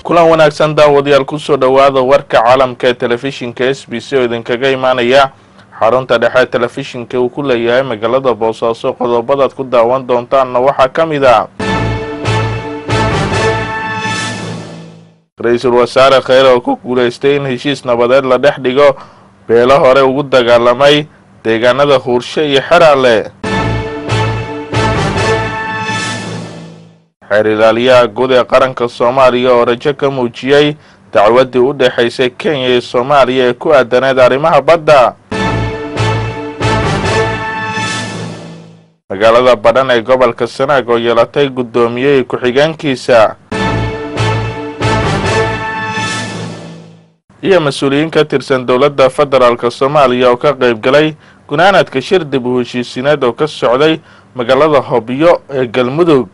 kulan wanaagsan daawadayaal kusoo dhowaada warka caalamka ee telefishinka s b c oo idinkaga imaanaya xarunta dhexe telefishinka uu ku leeyahay magaalada boosaaso qodobadaad ku daawan doontaanna waxaa ka mid a ra-iisul wasaare kheyre oo ku guulaystay in heshiis nabadeed la dhex dhigo beelo hore ugu dagaalamay deegaanada huurshe iyo xeraale xeer ilaaliyaha guud ee qaranka soomaaliya oo rajo ka muujiyey dacwaddii u dhexaysay kenya iyo soomaaliya ee ku aadaneed arrimaha badda magaalada badhan ee gobolka sanaag oo yeelatay guddoomiyey ku-xigeenkiisa iyo mas-uuliyiin ka tirsan dowladda federaalk soomaaliya oo ka qayb galay gunaanadka shir dib u heshiisiineed oo ka socday magaalada hobyo ee galmudug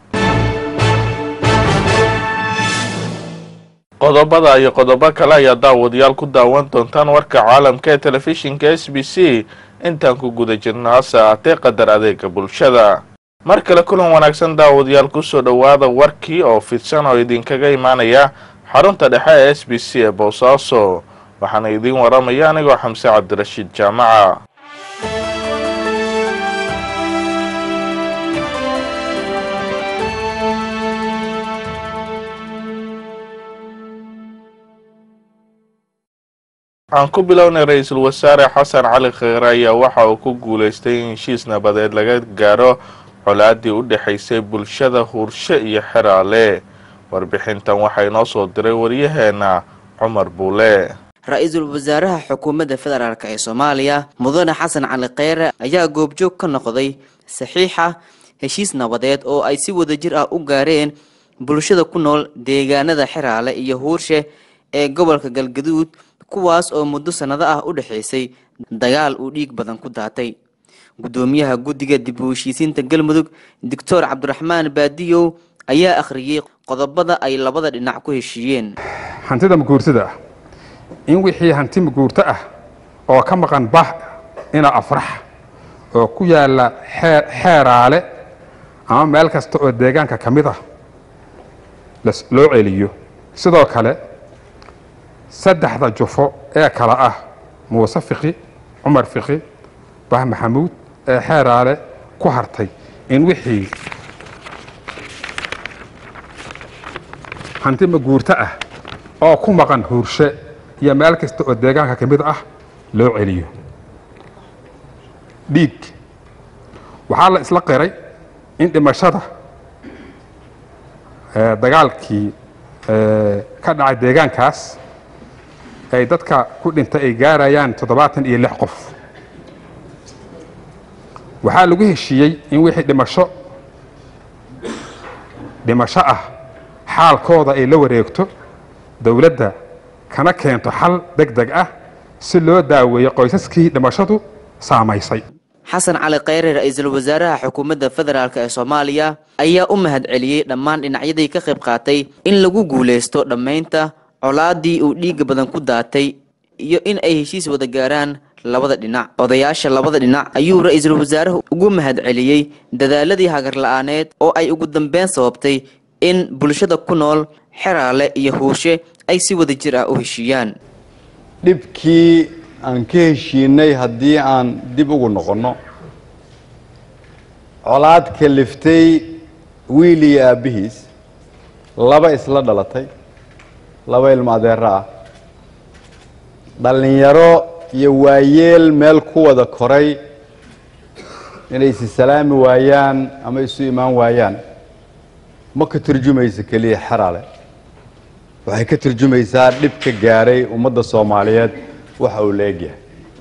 qodobada iyo qodobo kale ayaa daawadayaal ku daawan doontaan warka caalamka ee telefishinka s b c intaan ku guda jirno hase aatee qadar adeega bulshada mar kale kulan wanaagsan daawadayaal kusoo dhowaada warkii oo fidsan oo idinkaga imaanaya xarunta dhexe ee s b c ee boosaaso waxaana idiin waramaya anigoo xamse cabdirashiid jaamaca aan ku bilownay ra-iisul wasaare xasan cali kheyre ayaa waxa uu ku guulaystay in heshiis nabadeed laga gaaro colaadii u dhexaysay bulshada huurshe iyo xeraale warbixintan waxaa inoo soo diray waryaheena cumar buule ra-iisul wasaaraha xukuumadda federaalk ee soomaaliya mudane xasan cali kheyre ayaa goobjoog ka noqday saxiixa heshiis nabadeed oo ay si wadajir ah u gaareen bulshada ku nool deegaanada xeraale iyo huurshe ee gobolka galgaduud kuwaas oo muddo sannado ah u dhexaysay dagaal uu dhiig badan ku daatay guddoomiyaha guddiga dib u heshiisiinta galmudug doctor cabdiraxmaan baadiyow ayaa akhriyey qodobada ay labada dhinac ku heshiiyeen hantida maguurtada ah in wixii hanti maguurto ah oo ka maqan bah ina afrax oo ku yaalla xeeraale ama meel kasta oo deegaanka ka mid ah loo celiyo sidoo kale saddexda jufo ee kale ah muuse fiki cumar fiki bah maxamuud ee xeeraale ku hartay in wixii hanti maguurto ah oo ku maqan huurshe iyo meel kasta oo deegaanka ka mid ah loo celiyo dhiig waxaa la isla qiray in dhimashada dagaalkii ka dhacay deegaankaas ay dadka ku dhintay ay gaarayaan toddobaatan iyo lix qof waxaa lagu heshiiyey in wixii dhimasho dhimasho ah xaalkooda ay la wareegto dowladda kana keento xal deg deg ah si loo daaweeyo qoysaskii dhimashadu saamaysay xasan cali kheyre ra-iisul wasaaraha xukuumadda federaalk ee soomaaliya ayaa u mahad celiyey dhammaan dhinacyadii ka qayb qaatay in lagu guulaysto dhammaynta colaadii uu dhiiga badan ku daatay iyo in ay heshiis wada gaaraan labada dhinac odayaasha labada dhinac ayuu ra-iisul wasaaruhu ugu mahad celiyey dadaaladii hagar la-aaneed oo ay ugu dambeyn sababtay in bulshada ku nool xeraale iyo huurshe ay si wada jir ah u heshiiyaan dhibkii aan ka heshiinay haddii aan dib ugu noqonno colaad kaliftay wiil iyo aabbihiis laba isla dhalatay laba ilmo adeero ah dhallinyaro iyo waayeel meel ku wada koray inay isi salaami waayaan ama isu imaan waayaan ma ka turjumaysa keliya xeraale waxay ka turjumaysaa dhib ka gaaray ummadda soomaaliyeed waxa uu la egyahay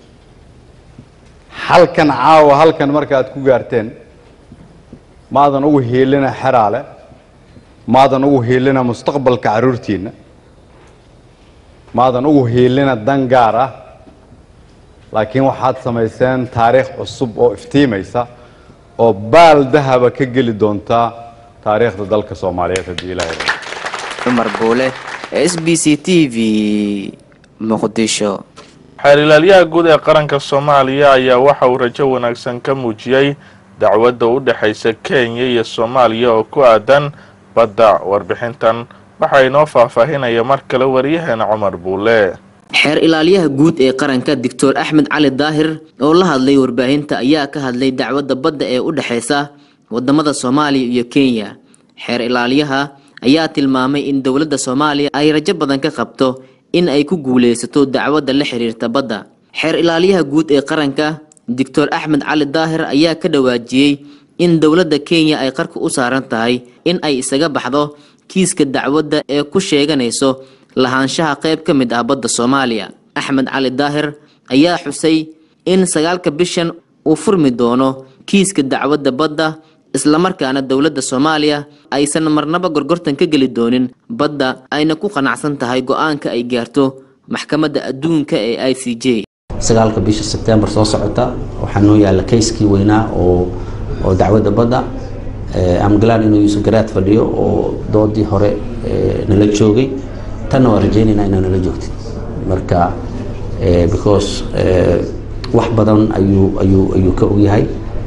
halkan caawa halkan marka aad ku gaarteen maadan ugu hiilina xeraale maadan ugu hiilina mustaqbalka carruurtiinna maadan ugu hiilina dan gaar ah laakiin waxaad samayseen taariikh cusub oo iftiimaysa oo baal dahaba ka geli doonta taariikhda dalka soomaaliyeed haddii ilaahay cumar buule s b c t v muqdisho xeer ilaalyaha guud ee qaranka soomaaliya ayaa waxa uu rajo wanaagsan ka muujiyey dacwadda u dhexaysa kenya iyo soomaaliya oo ku aadan badda warbixintan waxaa inoo faahfaahinaya mar kale wariyaheena cumar buule xeer ilaaliyaha guud ee qaranka doctor axmed cali daahir oo la hadlay warbaahinta ayaa ka hadlay dacwadda badda ee u dhexeysa wadamada soomaaliya iyo kenya xeer ilaaliyaha ayaa tilmaamay in dowladda soomaaliya ay rajo badan ka qabto in ay ku guuleysato dacwadda la xiriirta badda xeer ilaaliyaha guud ee qaranka doctor axmed cali daahir ayaa ka dhawaajiyey in dowladda kenya ay qarka u saaran tahay in ay isaga baxdo kiiska dacwadda ee ku sheeganayso lahaanshaha qayb ka mid ah badda soomaaliya axmed cali daahir ayaa xusay in sagaalka bishan uu furmi doono kiiska dacwadda badda islamarkaana dowladda soomaaliya aysan marnaba gorgortan ka geli doonin badda ayna ku qanacsan tahay go-aanka ay gaarto maxkamadda adduunka ee i c j sagaalka bisha sebtembar soo socota waxaa noo yaalla kayskii weynaa oo oo dacwadda badda amgalaan inuu yuusuf garaad fadhiyo oo doodii hore nala joogay tanna waa rajaynaynaa inaa nala joogtid marka because wax badan ayuu ayuu ayuu ka ogyahay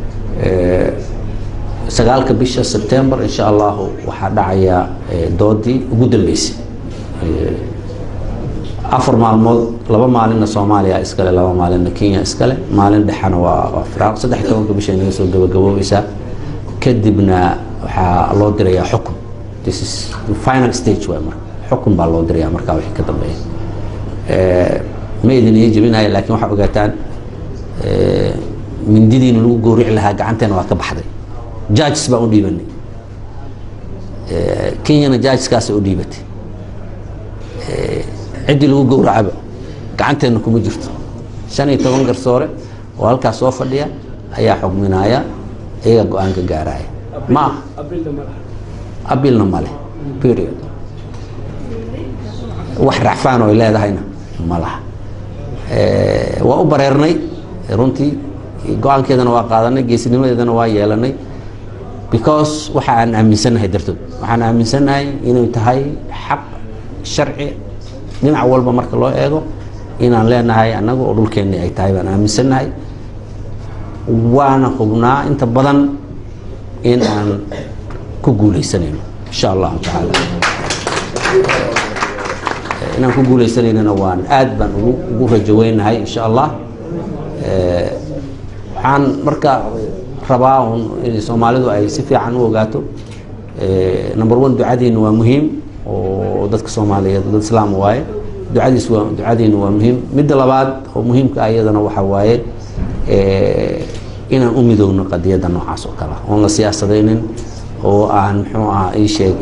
sagaalka bisha sebtembar insha allahu waxaa dhacaya doodii ugu dambeysay afar maalmood laba maalinna soomaaliya iskale laba maalinna kenya iskale maalin dhexena waa waa firaaq saddex iyo tobanka bisha inaga soo gabagaboobaysaa kadibna waxaa loo dirayaa xukun this is the final stage waay marka xukun baa loo dirayaa markaa wixii ka dambeeya ma idin ii jebinaya laakiin waxaa ogaataan mindidiina lagu goorici lahaa gacanteena waa ka baxday judges baan u dhiibanay kenyana judgeskaasa u dhiibatay ciddii lagu gowracaba gacanteenna kuma jirto shan iyo toban garsoore oo halkaas soo fadhiya ayaa xugminaya iyaga go-aanka gaaraya ma abilna male period wax racfaan oo ay leedahayna ma laha waa u bareernay runtii go-aankeedana waa qaadanay geesinimadeedana waa yeelanay because waxa aan aaminsannahay dartood waxaan aaminsannahay inay tahay xaq sharci dhinac walba marka loo eego inaan leenahay annaga oo dhulkeennii ay tahay baan aaminsannahay waana hubnaa inta badan in aan ku guuleysanayno insha allahu tacaala inaan ku guuleysanaynana waan aad baan ugu ugu rajoweynahay insha allah waxaan marka rabaa un in soomaalidu ay si fiican u ogaato number one ducadiina waa muhiim oo dadka soomaaliyeed dad islaam waaye ducadiis waa ducadiina waa muhiim midda labaad oo muhiimka ah iyadana waxa waaye inaan u midoogno qadiyadda noocaas oo kale oon la siyaasadaynin oo aan muxuu ah ii sheeg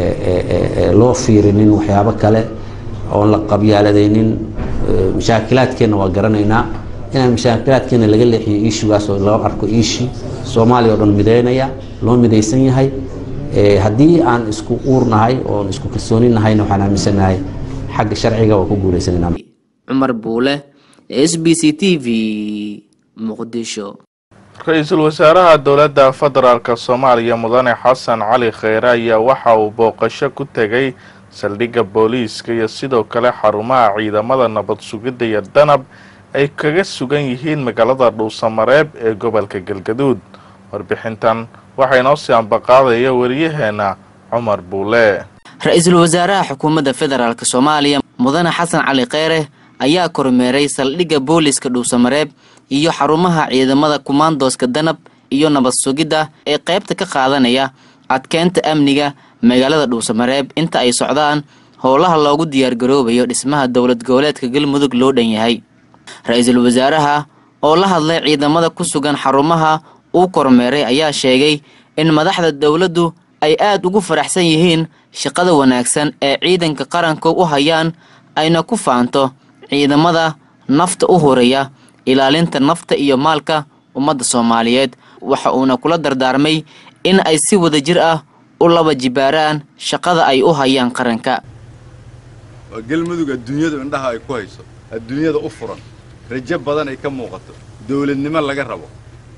loo fiirinin waxyaabo kale oon la qabyaaladaynin mashaakilaadkeenna waa garanaynaa inaan mashaakilaadkeena laga leexiyo iishugaas oo loo arko iishi soomaaliya oo dhan midaynaya loo midaysan yahay haddii aan isku uurnahay oon isku kalsooni nahayna waxaan aaminsanahay xagga sharciga waa ku guuleysanayna cumar buule s b c t v muqdisho ra-iisul wasaaraha dowladda federaalk soomaaliya mudane xasan cali kheyre ayaa waxa uu booqasho ku tegay saldhigga booliiska iyo sidoo kale xarumaha ciidamada nabad sugidda iyo danab ay kaga sugan yihiin magaalada dhuusamareeb ee gobolka galgaduud warbixintan waxaa inoo sii ambaqaadaya wariyaheena cumar buule ra-iisul wasaaraha xukuumadda federaalk soomaaliya mudane xasan cali kheyre ayaa kormeeray saldhigga booliiska dhuusamareeb iyo xarumaha ciidamada kumaandooska danab iyo nabad sugidda ee qaybta ka qaadanaya adkeynta amniga magaalada dhuusamareeb inta ay socdaan howlaha loogu diyaargaroobayo dhismaha dowlad goboleedka galmudug loo dhan yahay ra-iisul wasaaraha oo la hadlay ciidamada ku sugan xarumaha uu kormeeray ayaa sheegay in madaxda dowladdu ay aada ugu faraxsan yihiin shaqada wanaagsan ee ciidanka qaranka u hayaan ayna ku faanto ciidamada nafta u horaya ilaalinta nafta iyo maalka ummadda soomaaliyeed waxa uuna kula dardaarmay in ay si wada jir ah u laba jibaaraan shaqada ay u hayaan qaranka waa galmudug adduunyadu indhaha ay ku hayso adduunyada u furan rajo badan ay ka muuqato dawladnimo laga rabo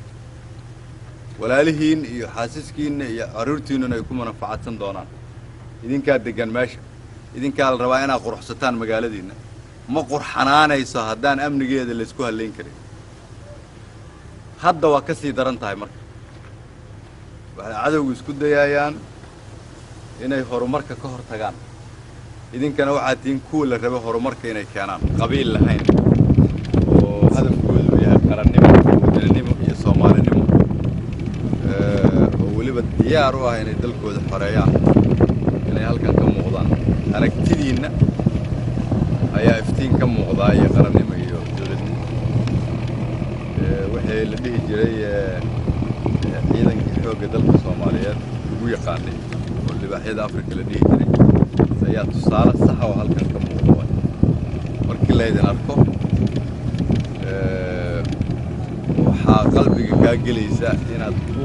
walaalihiin iyo xaasiskiinna iyo carruurtiinnuna ay ku manafacadsan doonaan idinkaa deggan meesha idinkaa la rabaa inaad quruxsataan magaaladiinna ma qurxanaanayso haddaan amnigeeda laysku hallayn karin hadda waa ka sii daran tahay marka waxay cadowgu isku dayayaan inay horumarka ka hor tagaan idinkana waxaa tihiin kuwa la raba horumarka inay keenaan qabiil lahayn oo hadafkoodu uu yahay qarannimo wadaninimo iyo soomaalinimo oo weliba diyaar u ah inay dalkooda xoreeyaan inay halkan ka muuqdaan aragtidiinna ayaa iftiin ka muuqdaa iyo qarannimo iyo dowladnimo wixii la dhihi jiray ciidankii xoogga dalka soomaaliyeed ugu yaqaanay oo libaaxyada afrika la dhihi jiray ayaa tusaale saxa oo halkan ka muuqda waay markii laydin arko waxaa qalbiga kaa gelaysa inaad ku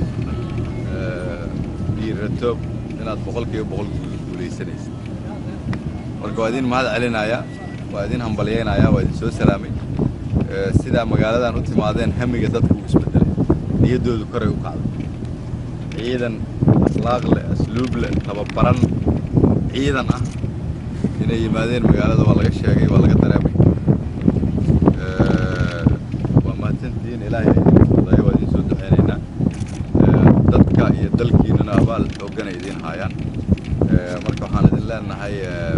dhiirato inaad boqolkiiba boqol guulaysanaysa marka waa idin mahad celinayaa waa idin hambalyaynayaa waa idin soo salaamay sidaa magaaladan u timaadeen hamiga dadka uu isbedelay niyaddoodu koray u kacday ciidan akhlaaq leh asluub leh tababaran ciidan ah inay yimaadeen magaalada waa laga sheegay waa laga dareemay waa mahadsantihiin ilaahay idin fudayo waa idin soo duceynaynaa dadka iyo dalkiinana abaal xoogganay idiin haayaan marka waxaan idin leenahay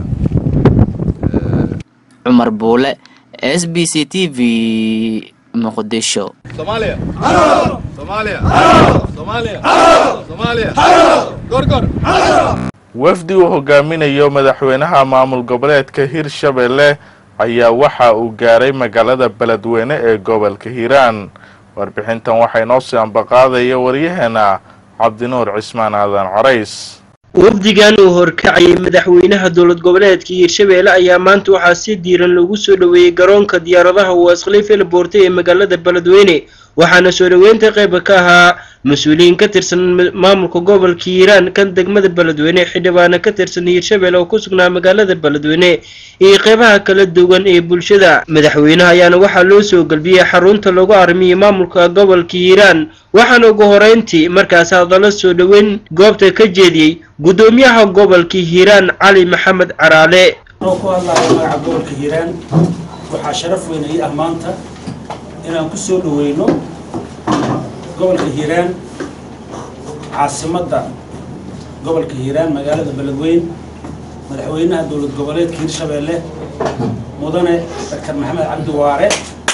cumar buule s b c t v muqdisho soomaaliya soomaaliya soomaaliya soomaaliya gorgor wafdi uu hogaaminayo madaxweynaha maamul goboleedka hirshabelle ayaa waxa uu gaaray magaalada beledweyne ee gobolka hiiraan warbixintan waxaa inoo sii ambaqaadaya waryaheena cabdinuur cismaan aadan carays wafdigan uu horkacayay madaxweynaha dowlad goboleedka hiirshabeelle ayaa maanta waxaa si diiran loogu soo dhoweeyey garoonka diyaaradaha waaskhaliif elboorte ee magaalada beledweyne waxaana soo dhoweynta qayba ka ahaa mas-uuliyiin ka tirsan maamulka gobolka hiiraan kan degmada beledweyne xildhibaana ka tirsan hiirshabelle oo ku sugnaa magaalada beledweyne iyo qeybaha kala duwan ee bulshada madaxweynaha ayaana waxaa loo soo galbiyey xarunta lagu armiyey maamulka gobolka hiiraan waxaana ugu horeyntii markaas hadallo soo dhoweyn goobta ka jeediyey guddoomiyaha gobolka hiiraan cali maxamed caraale anoo ku hadlayo magaca gobolka hiiraan waxaa sharaf weyn ii ah maanta inaan ku soo dhoweyno gobolka hiiraan caasimadda gobolka hiiraan magaalada beledweyn madaxweynaha dowlad goboleedka hiirshabeelle mudane doctor maxamed cabdi waare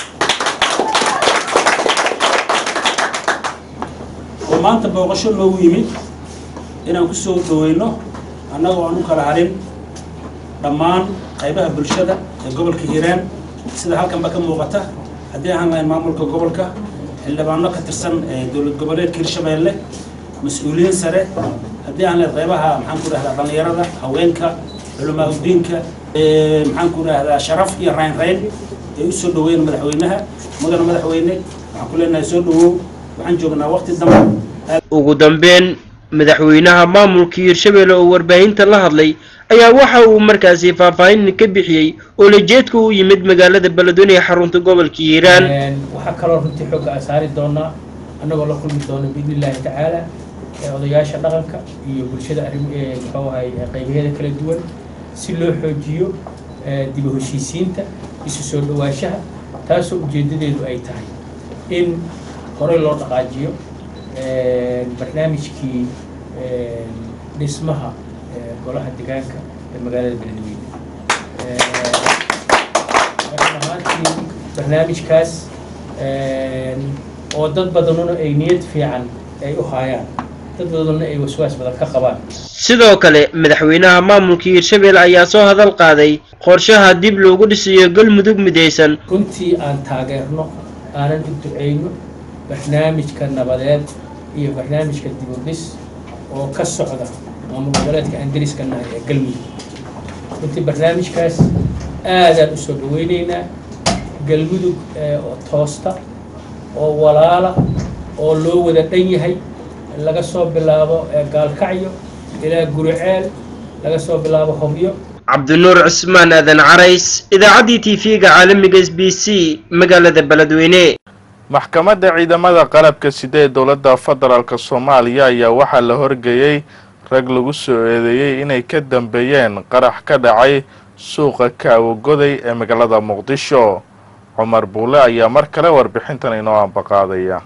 oo maanta booqasho loogu yimid inaan ku soo dhoweyno annagoo aan u kala harin dhammaan qaybaha bulshada ee gobolka hiiraan sida halkanba ka muuqata haddii ahaan lahayn maamulka gobolka xildhibaano ka tirsan dowlad goboleedka hiirshabeelle mas-uuliyiin sare haddii aan lahayn qaybaha maxaan ku dhahdaa dhallinyarada haweenka culamaa udiinka maxaan ku dhahdaa sharaf iyo rayn rayn ay u soo dhaweyn madaxweynaha mudane madaxweyne waxaan ku leenahay soo dhawow waxaan joognaa waqti dambe ugu dambeyn madaxweynaha maamulka hiirshabelle oo warbaahinta la hadlay ayaa waxa uu markaasi faahfaahin ka bixiyey oo lajeedka u yimid magaalada beledweyne ee xarunta gobolka hiiraan waxaa kaloo runtii xooga aan saari doonaa annagoo la kulmi doono biidni illaahi tacaala odayaasha dhaqanka iyo bulshada arrim muxuu ahay qaybaheeda kala duwan si loo xoojiyo dib u heshiisiinta isu soo dhawaanshaha taasoo ujeedadeedu ay tahay in horey loo dhaqaajiyo barnaamijkii dhismaha golaha deegaanka ee magaalada beledweyne marka ahaantii barnaamijkaas oo dad badanuna ay niyad fiican ay u haayaan dad badanuna ay waswaas badan ka qabaan sidoo kale madaxweynaha maamulka hiirshabelle ayaa soo hadal qaaday qorshaha dib loogu dhisayo galmudug midaysan runtii aan taageerno aanan u duceyno barnaamijka nabadeed iyo barnaamijka dib u dhis oo ka socda maamul goboleedka aan deriska nahay ee galmudug runtii barnaamijkaas aadaan u soo dhaweyneynaa galmudug oo toosta oo walaala oo loo wada dhan yahay laga soo bilaabo gaalkacyo ilaa guriceel laga soo bilaabo hobyo cabdinuur cismaan aadan carays idaacaddii t v-ga caalamiga s b c magaalada beledweyne maxkamadda ciidamada qalabka sida ee dowladda federaalk soomaaliya ayaa waxaa la horgeeyey rag lagu soo eedeeyey inay ka dambeeyeen qarax ka dhacay suuqa kaawagoday ee magaalada muqdisho cumar buule ayaa mar kale warbixintan inoo ambaqaadaya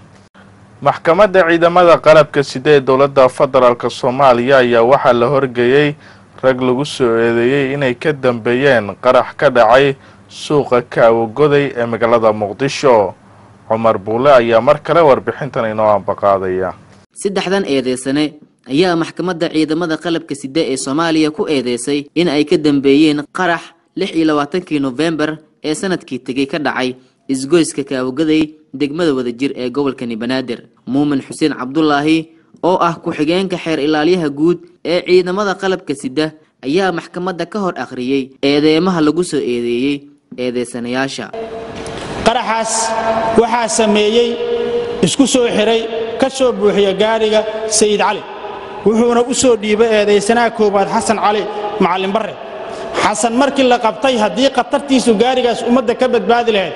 maxkamadda ciidamada qalabka sida ee dowladda federaalk soomaaliya ayaa waxaa la horgeeyey rag lagu soo eedeeyey inay ka dambeeyeen qarax ka dhacay suuqa kaawagoday ee magaalada muqdisho cumar buule ayaa mar kale warbixintan inoo ambaqaadaya saddexdan eedeysane ayaa maxkamadda ciidamada qalabka sida ee soomaaliya ku eedeysay in ay ka dambeeyeen qarax lix iyo labaatankii nofembar ee sanadkii tegay ka dhacay isgoyska kaawagoday degmada wadajir ee gobolkani banaadir muumin xuseen cabdulaahi oo ah ku-xigeenka xeer ilaaliyaha guud ee ciidamada qalabka sida ayaa maxkamadda ka hor akhriyey eedeemaha lagu soo eedeeyey eedeysanayaasha qaraxaas waxaa sameeyey isku soo xiray ka soo buuxiya gaariga sayid cali wuxuuna u soo dhiibay eedaysanaha koowaad xasan cali macallin barre xasan markii la qabtay haddii khatartiisu gaarigaas ummadda ka badbaadi lahayd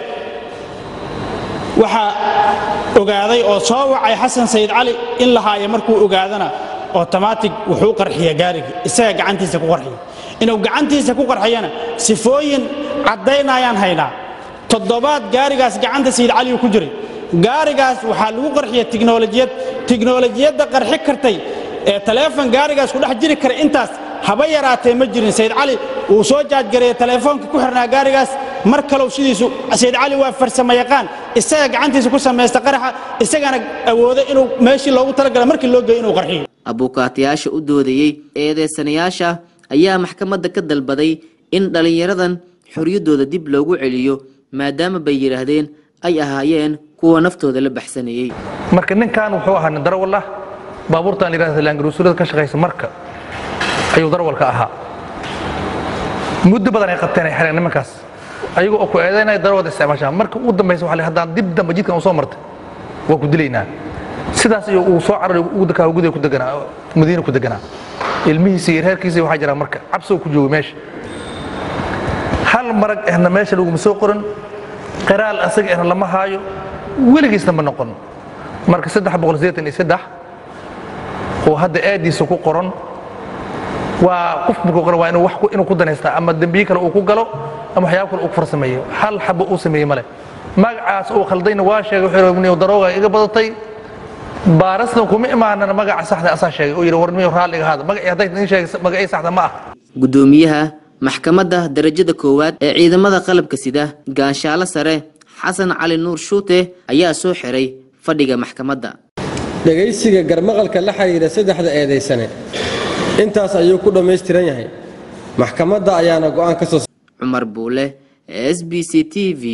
waxaa ogaaday oo soo wacay xasan sayid cali in la haayo markuu ogaadana otomaatig wuxuu qarxiya gaarigii isaga gacantiisa ku qarxiya inuu gacantiisa ku qarxiyana sifooyin caddaynayaan haynaa toddobaad gaarigaas gacanta sayid caligu ku jiray gaarigaas waxaa lagu qarxiya tiknolojiyad tiknolojiyadda qarxi kartay ee taleefon gaarigaas ku dhex jiri kara intaas haba yaraatee ma jirin sayid cali wuu soo jaajgareeye taleefoonka ku xirnaa gaarigaas mar kalow sidiisu sayid cali waa farsamo yaqaan isaga gacantiisa ku samaysta qaraxa isagana awooda inuu meeshii loogu talagala markii loo geeyo inuu qarxiyo abuukaatayaasha u doodayey eedeysanayaasha ayaa maxkamadda ka dalbaday in dhallinyaradan xorriyaddooda dib loogu celiyo maadaama bay yidhaahdeen ay ahaayeen kuwa naftooda la baxsanayey marka ninkan wuxuu ahaa nin darawal ah baabuurtan layidhahda laangaruusulada ka shaqaysa marka ayuu darawalka ahaa muddo badan ay qabteen ay xireen nimankaas ayaga oo ku eedaynaya darawalda isticmaashaa marka ugu dambaysa waxa la haddaan dib dambe jidkan u soo martay waa ku dilaynaa sidaas iyo uu soo cararay ugu dakaa gudiga ku deganaa madiina ku deganaa ilmihiisa iyo reerkiisa waxaa jiraa marka cabsoo ku jooga meesha hal marag ehna meesha laguma soo qoran qiraal asaga ehna lama haayo weligiisna ma noqon marka saddex boqol sideetan iyo saddex oo hadda aadiisa ku qoran waa qof markuu qoran waa inuu wax inuu ku danaystaa ama dembiye kale uu ku galo ama waxyaabo kale uu ku farsameeyo hal xabo uu sameeyey male magacaas uu khaldayna waa sheegay wuxuu yidhi darooga iga badatay baarasna kuma imaanana magaca saxda asaa sheegay oo yidhi warniyo raalliga haada magacii hadday idin sheegay magacii saxda ma ah gudoomiyaha maxkamadda darajada koowaad ee ciidamada qalabka sida gaanshaalo sare xasan cali nuur shuute ayaa soo xiray fadhiga maxkamadda dhegaysiga garmaqalka la xidhiidha saddexda eedaysane intaas ayuu ku dhammaystiran yahay maxkamadda ayaana go'aan ka soo cumar buule s b c t v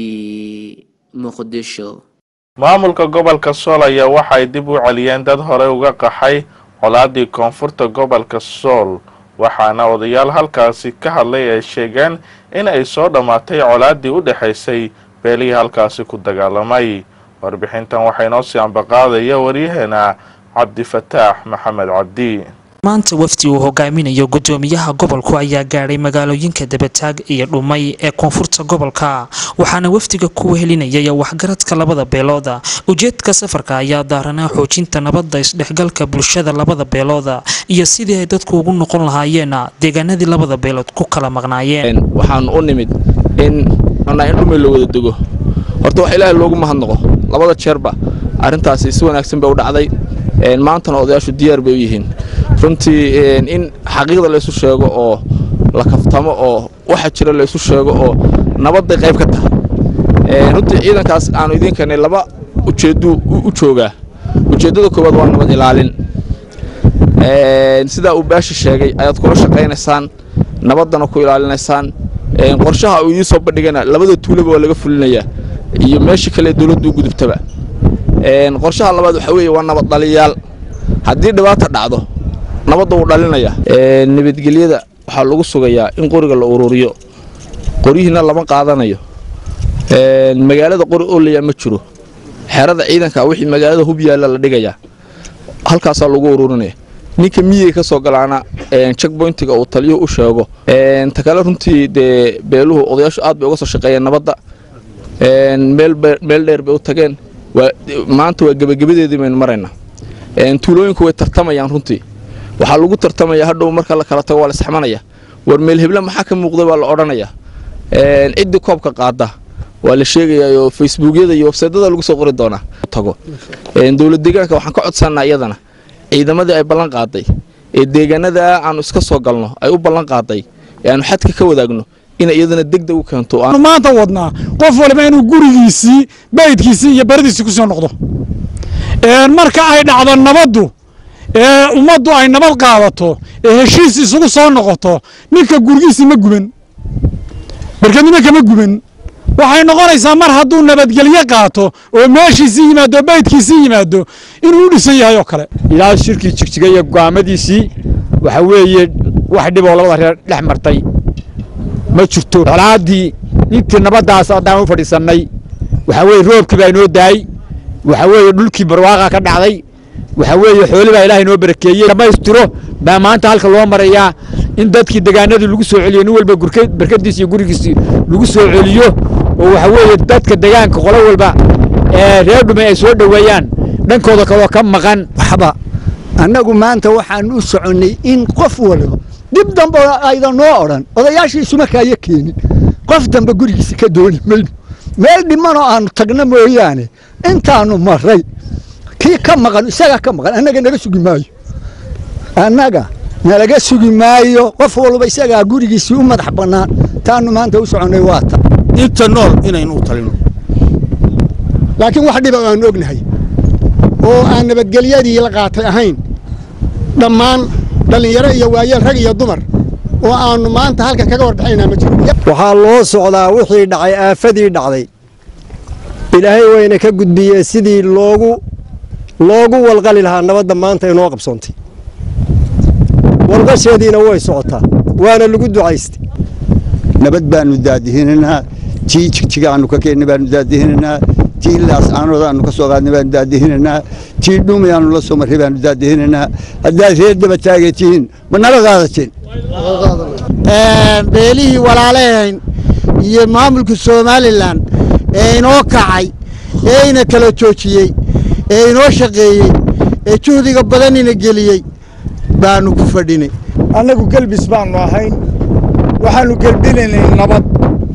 muqdisho maamulka gobolka sool ayaa waxay dib u celiyeen dad horey uga qaxay colaadii koonfurta gobolka sool waxaana odayaal halkaasi ka hadlay ay sheegeen in ay soo dhammaatay colaadii u dhexaysay beelihii halkaasi ku dagaalamay warbixintan waxaa inoo sii ambaqaadaya waryaheena cabdifataax maxamed cabdi maanta wafdi uu hogaaminayo gudoomiyaha gobolku ayaa gaadhay magaalooyinka dabataag iyo dhumay ee koonfurta gobolka waxaana wafdiga ku wehelinayay waxgaradka labada beelooda ujeedka safarka ayaa daaranaa xoojinta nabadda isdhexgalka bulshada labada beelooda iyo sidii ay dadku ugu noqon lahaayeen deegaanadii labada beelood ku kala maqnaayeen waxaan u nimid in in dhumay loo wada dego horta wax ilaahay loogu mahadnaqo labada jeerba arrintaasi si wanaagsan bay u dhacday maantana odayaashu diyaar bay u yihiin runtii in xaqiiqda laysu sheego oo la kaftamo oo waxa jira laysu sheego oo nabadday qayb ka tahay runtii ciidankaas aanu idiin keenay laba ujeedduu u joogaa ujeeddada koowaad waa nabad ilaalin sidaa uu baashi sheegay ayaad kula shaqaynaysaan nabaddana ku ilaalinaysaan qorshaha uu idiin soo bandhigana labada tuulaba waa laga fulinayaa iyo meesha kale dowladdu u gudubtaba qorshaha labaad waxaa weeye waa nabad dhaliyaal haddii dhibaata dhacdo nabadda wuu dhalinaya nabadgelyada waxaa lagu sugayaa in qoriga la ururiyo qoryihiina lama qaadanayo magaalada qori oolaya ma jiro xerada ciidanka wixii magaalada hub yaalla la dhigayaa halkaasaa lagu ururinaya ninka miyey ka soo galaana checkpointiga uu taliyuhu u sheego ta kale runtii dee beeluhu odayaashu aad bay uga soo shaqeeyeen nabadda meel dheer bay u tageen maanta waa gebagabadeedii baynu maraynaa tuulooyinku way tartamayaan runtii waxaa lagu tartamaya hadhow marka la kala tago waa la isxamanaya war meel heble maxaa ka muuqda baa la odhanaya ciddii koobka qaada waa la sheegayaa oo facebookyada iyo websaydyada lagu soo qori doonaa tago dowlad deegaanka waxaan ka codsanaa iyadana ciidamadii ay ballan qaaday ee deegaanada aanu iska soo galno ay u ballan qaaday ee aanu xadka ka wadaagno inay iyadana degdeg u keento oo aan- maanta wadnaa qof waliba inuu gurigiisii baydkiisii iyo baradiisii kusoo noqdo Een, marka ay dhacdo nabaddu ee ummaddu ay nabad qaadato ee heshiis isugu soo noqoto ninka gurigiisii ma guban barkadnimo kama guban waxay noqonaysaa mar hadduu nabadgelyo qaato oo meeshiisii yimaado oo baydkiisii yimaado inuu u dhisan yahay oo kale ilaa shirkii jigjiga iyo go'aamadiisii waxa weeye wax dhib oo labada reer dhex martay ma jirto colaaddii intii nabaddaas haddaan u fadhiisannay waxa weeye roobkii baa inoo daay waxa weeye dhulkii barwaaqa ka dhacday waxa weeye xooli baa ilaahay inoo barakeeyey dhammaystiro baa maanta halka loo marayaa in dadkii degaanadii lagu soo celiyo nin walba gurke- barkadiisi iyo gurigiisii lagu soo celiyo oo waxa weeye dadka degaanka qolo walba ee reer dhume ay soo dhoweeyaan dhankooda kaloo ka maqan waxba annagu maanta waxaan u soconnay in qof waliba dib dambe aydan noo odhan odayaashiisuma kaaya keenin qof dambe gurigiisa ka dooni mayno meel dhimanoo aanu tagno mooyaane intaanu maray kii ka maqan isagaa ka maqan annaga naga sugi maayo annaga nalaga sugi maayo qof walba isagaa gurigiisii u madax bannaan taanu maanta u soconnay waa ta inta nool inaynu u talino laakiin wax dhiba oo aan ognahay oo aan nabadgelyadii la qaatay ahayn dhammaan dhallinyaro iyo waayeel rag iyo dumar oo aannu maanta halkan kaga warbixinaynaa ma jiro waxaa loo socdaa wixii dhacay aafadii dhacday ilaahay wayna ka gudbiyee sidii loogu loogu walqali lahaa nabadda maanta inoo qabsoontay walqasheediina way socotaa waana lagu ducaystay nabad baanu daadihinaynaa tii jigjiga aanu ka keennay baanu daadihinaynaa tii laas aanooda aanu ka soo qaadnay baanu daadihinaynaa tii dhumi aanu la soo marray baanu daadihinaynaa haddaad reer daba taagay tihiin ma nala qaadateen beelihii walaalahayn iyo maamulka somalilan ee inoo kacay ee ina kala joojiyey ee inoo shaqeeyey ee juhdiga badanina geliyey baanu ku fadhinay annagu gelbis baannu ahayn waxaannu gelbinaynay nabad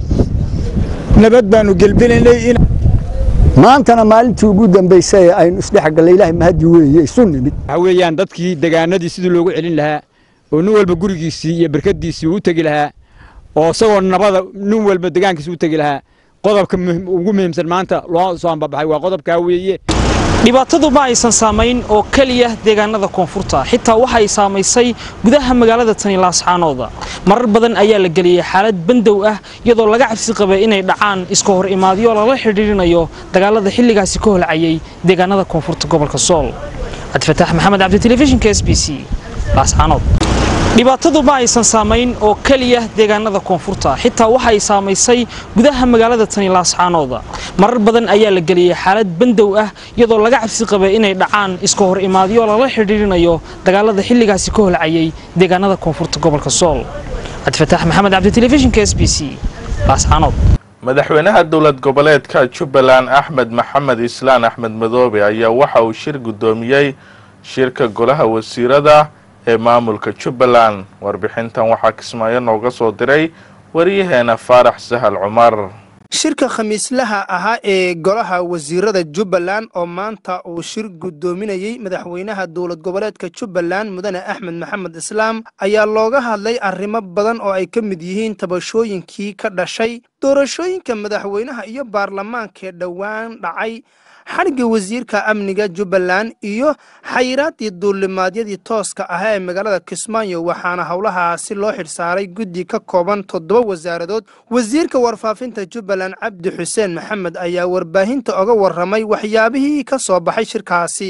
nabad baannu gelbinaynay in maantana maalintii ugu dambaysay ee aynu isdhexgallay ilaahay mahadi weeye isu nimid waxa weeyaan dadkii degaanadii sidii loogu celin lahaa oo nin walba gurigiisii iyo barkadiisii u tegi lahaa oo isagoo nabada nin walba degaankiisi u tegi lahaa qodobka muhim- ugu muhiimsan maanta loo soo ambabaxay waa qodobkaa weeye dhibaatadu ma aysan saamayn oo keliya deegaanada koonfurta xitaa waxa ay saamaysay gudaha magaalada tani laascaanooda marar badan ayaa la geliyey xaalad bandow ah iyadoo laga cabsi qabay inay dhacaan iska hor imaadyo lala xidhiidhinayo dagaalada xilligaasi ka holcayay deegaanada koonfurta gobolka sool cabdifataax maxamed cabdi telefishinka s b c laascaanood dhibaatadu ma aysan saamayn oo keliya deegaanada koonfurta xitaa waxa ay saamaysay gudaha magaalada tani laascaanooda marar badan ayaa la geliyey xaalad bandow ah iyadoo laga cabsi qabay inay dhacaan iska hor imaadyo lala xidhiidhinayo dagaalada xilligaasi ka holcayay deegaanada koonfurta gobolka sool cabdifataax maxamed cabdi telefishinka s b c laascaanood madaxweynaha dowlad goboleedka jubbaland axmed maxamed islaan axmed madoobe ayaa waxa uu shir guddoomiyey shirka golaha wasiirada ee maamulka jubbaland warbixintan waxaa kismaayo nooga soo diray wariyaheena faarax sahal cumar shirka khamiislaha ahaa ee golaha wasiirada jubbaland oo maanta uu shir guddoominayey madaxweynaha dowlad goboleedka jubbaland mudane axmed maxamed islaam ayaa looga hadlay arrimo badan oo ay ka mid yihiin tabashooyinkii ka dhashay doorashooyinka madaxweynaha iyo baarlamaankaee dhowaan dhacay xadhigga wasiirka amniga jubbaland iyo xayiraaddii duulimaadyadii tooska ahaa ee magaalada kismaayo waxaana howlahaasi loo xidhsaaray guddi ka kooban toddoba wasaaradood wasiirka warfaafinta jubbaland cabdi xuseen maxamed ayaa warbaahinta oga warramay waxyaabihii ka soo baxay shirkaasi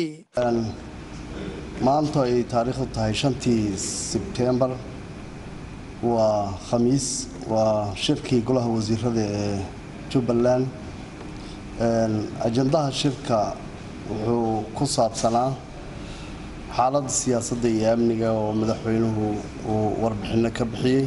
maanta ay taariikhdu tahay shantii sebtembar waa khamiis waa shirkii golaha wasiirada ee jubbaland ajandaha shirka wuxuu ku saabsanaa xaaladda siyaasadda iyo amniga oo madaxweynuhu uu warbixinno ka bixiyey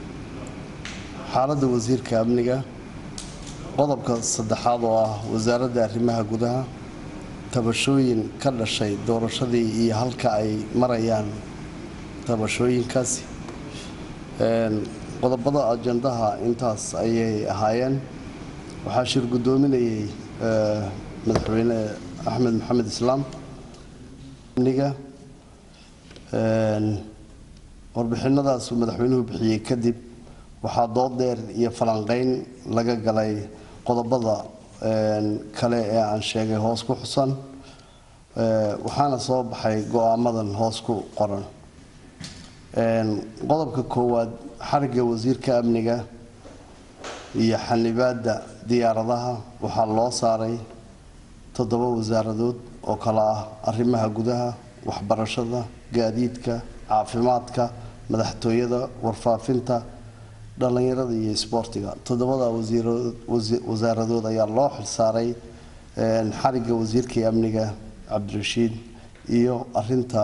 xaaladda wasiirka amniga qodobka saddexaad oo ah wasaaradda arrimaha gudaha tabashooyin ka dhashay doorashadii iyo halka ay marayaan tabashooyinkaasi qodobada ajandaha intaas ayay ahaayeen waxaa shir guddoominayay madaxweyne axmed maxamed islaam amniga warbixinadaasuu madaxweynuhu bixiyey kadib waxaa dood dheer iyo falanqeyn laga galay qodobada kale ee aan sheegay hoos ku xusan waxaana soo baxay go-aamadan hoos ku qoran qodobka koowaad xariga wasiirka amniga iyo xanibaadda diyaaradaha waxaa loo saaray toddoba wasaaradood oo kale ah arrimaha gudaha waxbarashada gaadiidka caafimaadka madaxtooyada warfaafinta dhallinyarada iyo isboortiga toddobada wasaaradood ayaa loo xilsaaray xariga wasiirkii amniga cabdirashiid iyo arinta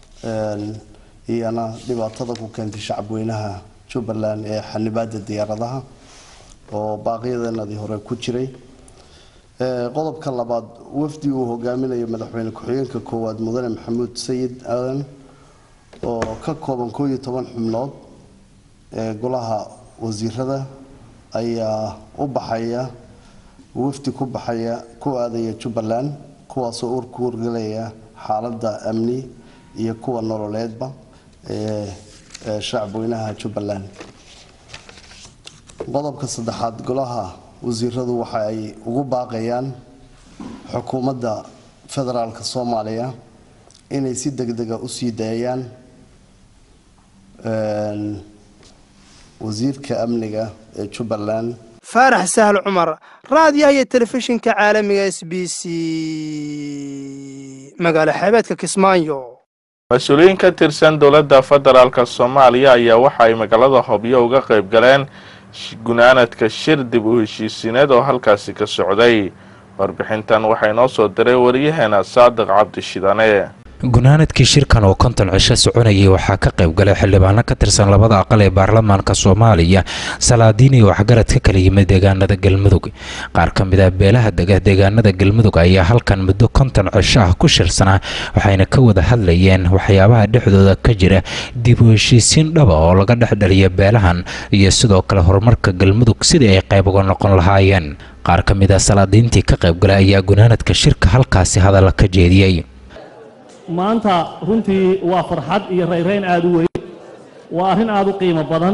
iyana dhibaatada ku keentay shacabweynaha jubbaland ee xanibaada diyaaradaha oo baaqyadanadii hore ku jiray qodobka labaad wafdi uu hogaaminayo madaxweyne ku-xigeenka koowaad mudane maxamuud sayid aadan oo ka kooban koo iyo toban xubnood ee golaha wasiirada ayaa u baxaya wafdi ku baxaya ku aadaya jubbaland kuwaasoo ur ku wargelaya xaaladda amni iyo kuwa nololeedba ee shacabweynaha jubbaland qodobka saddexaad golaha wasiiradu waxa ay ugu baaqayaan xukuumadda federaalka soomaaliya inay si degdega usii daayaan wasiirka amniga ee jubbaland faarax sahl cumar raadiyaha iyo telefishinka caalamiga s b c magaalo xeebeedka kismaayo mas-uuliyiin ka tirsan dowladda federaalka soomaaliya ayaa waxa ay magaalada hobyo uga qayb galeen gunaanadka shir dib u heshiisiineed oo halkaasi ka socday warbixintan waxaa inoo soo diray wariyaheena saadiq cabdishidane gunaanadkii shirkan oo konton cisho soconayay waxaa ka qayb galay xildhibaano ka tirsan labada aqal ee baarlamaanka soomaaliya salaadiin iyo waxgarad ka kala yimid deegaanada galmudug qaar ka mid ah beelaha dega deegaanada galmudug ayaa halkan muddo konton cisho ah ku shirsanaa waxayna ka wada hadlayeen waxyaabaha dhexdooda ka jira dib u heshiisiin dhaba oo laga dhexdhaliya beelahan iyo sidoo kale horumarka galmudug sidii ay qayb uga noqon lahaayeen qaar ka mid ah salaadiintii ka qayb galay ayaa gunaanadka shirka halkaasi hadalla ka jeediyey maanta runtii waa farxad iyo rayrayn aad u weyn waa arrin aad u qiimo badan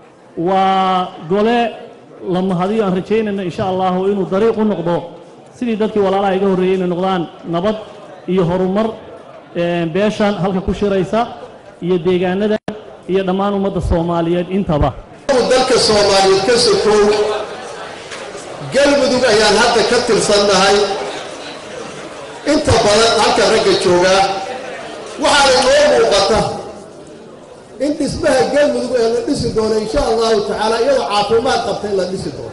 waa gole la mahadiyo aan rajaynayno insha allahu inuu dariiq u noqdo sidii dadkii walaalaha iga horreeyey inay noqdaan nabad iyo horumar beeshan halka ku shiraysa iyo deegaanada iyo dhammaan ummadda soomaaliyeed intaba dalka soomaaliyeed ka sokow galmudug ayaan hadda ka tirsannahay inta badan halka ragga joogaa waxaana inoo muuqata in dhismaha galmudug ee la dhisi doono insha allahu tacaala iyadoo caafimaad qabta in la dhisi doono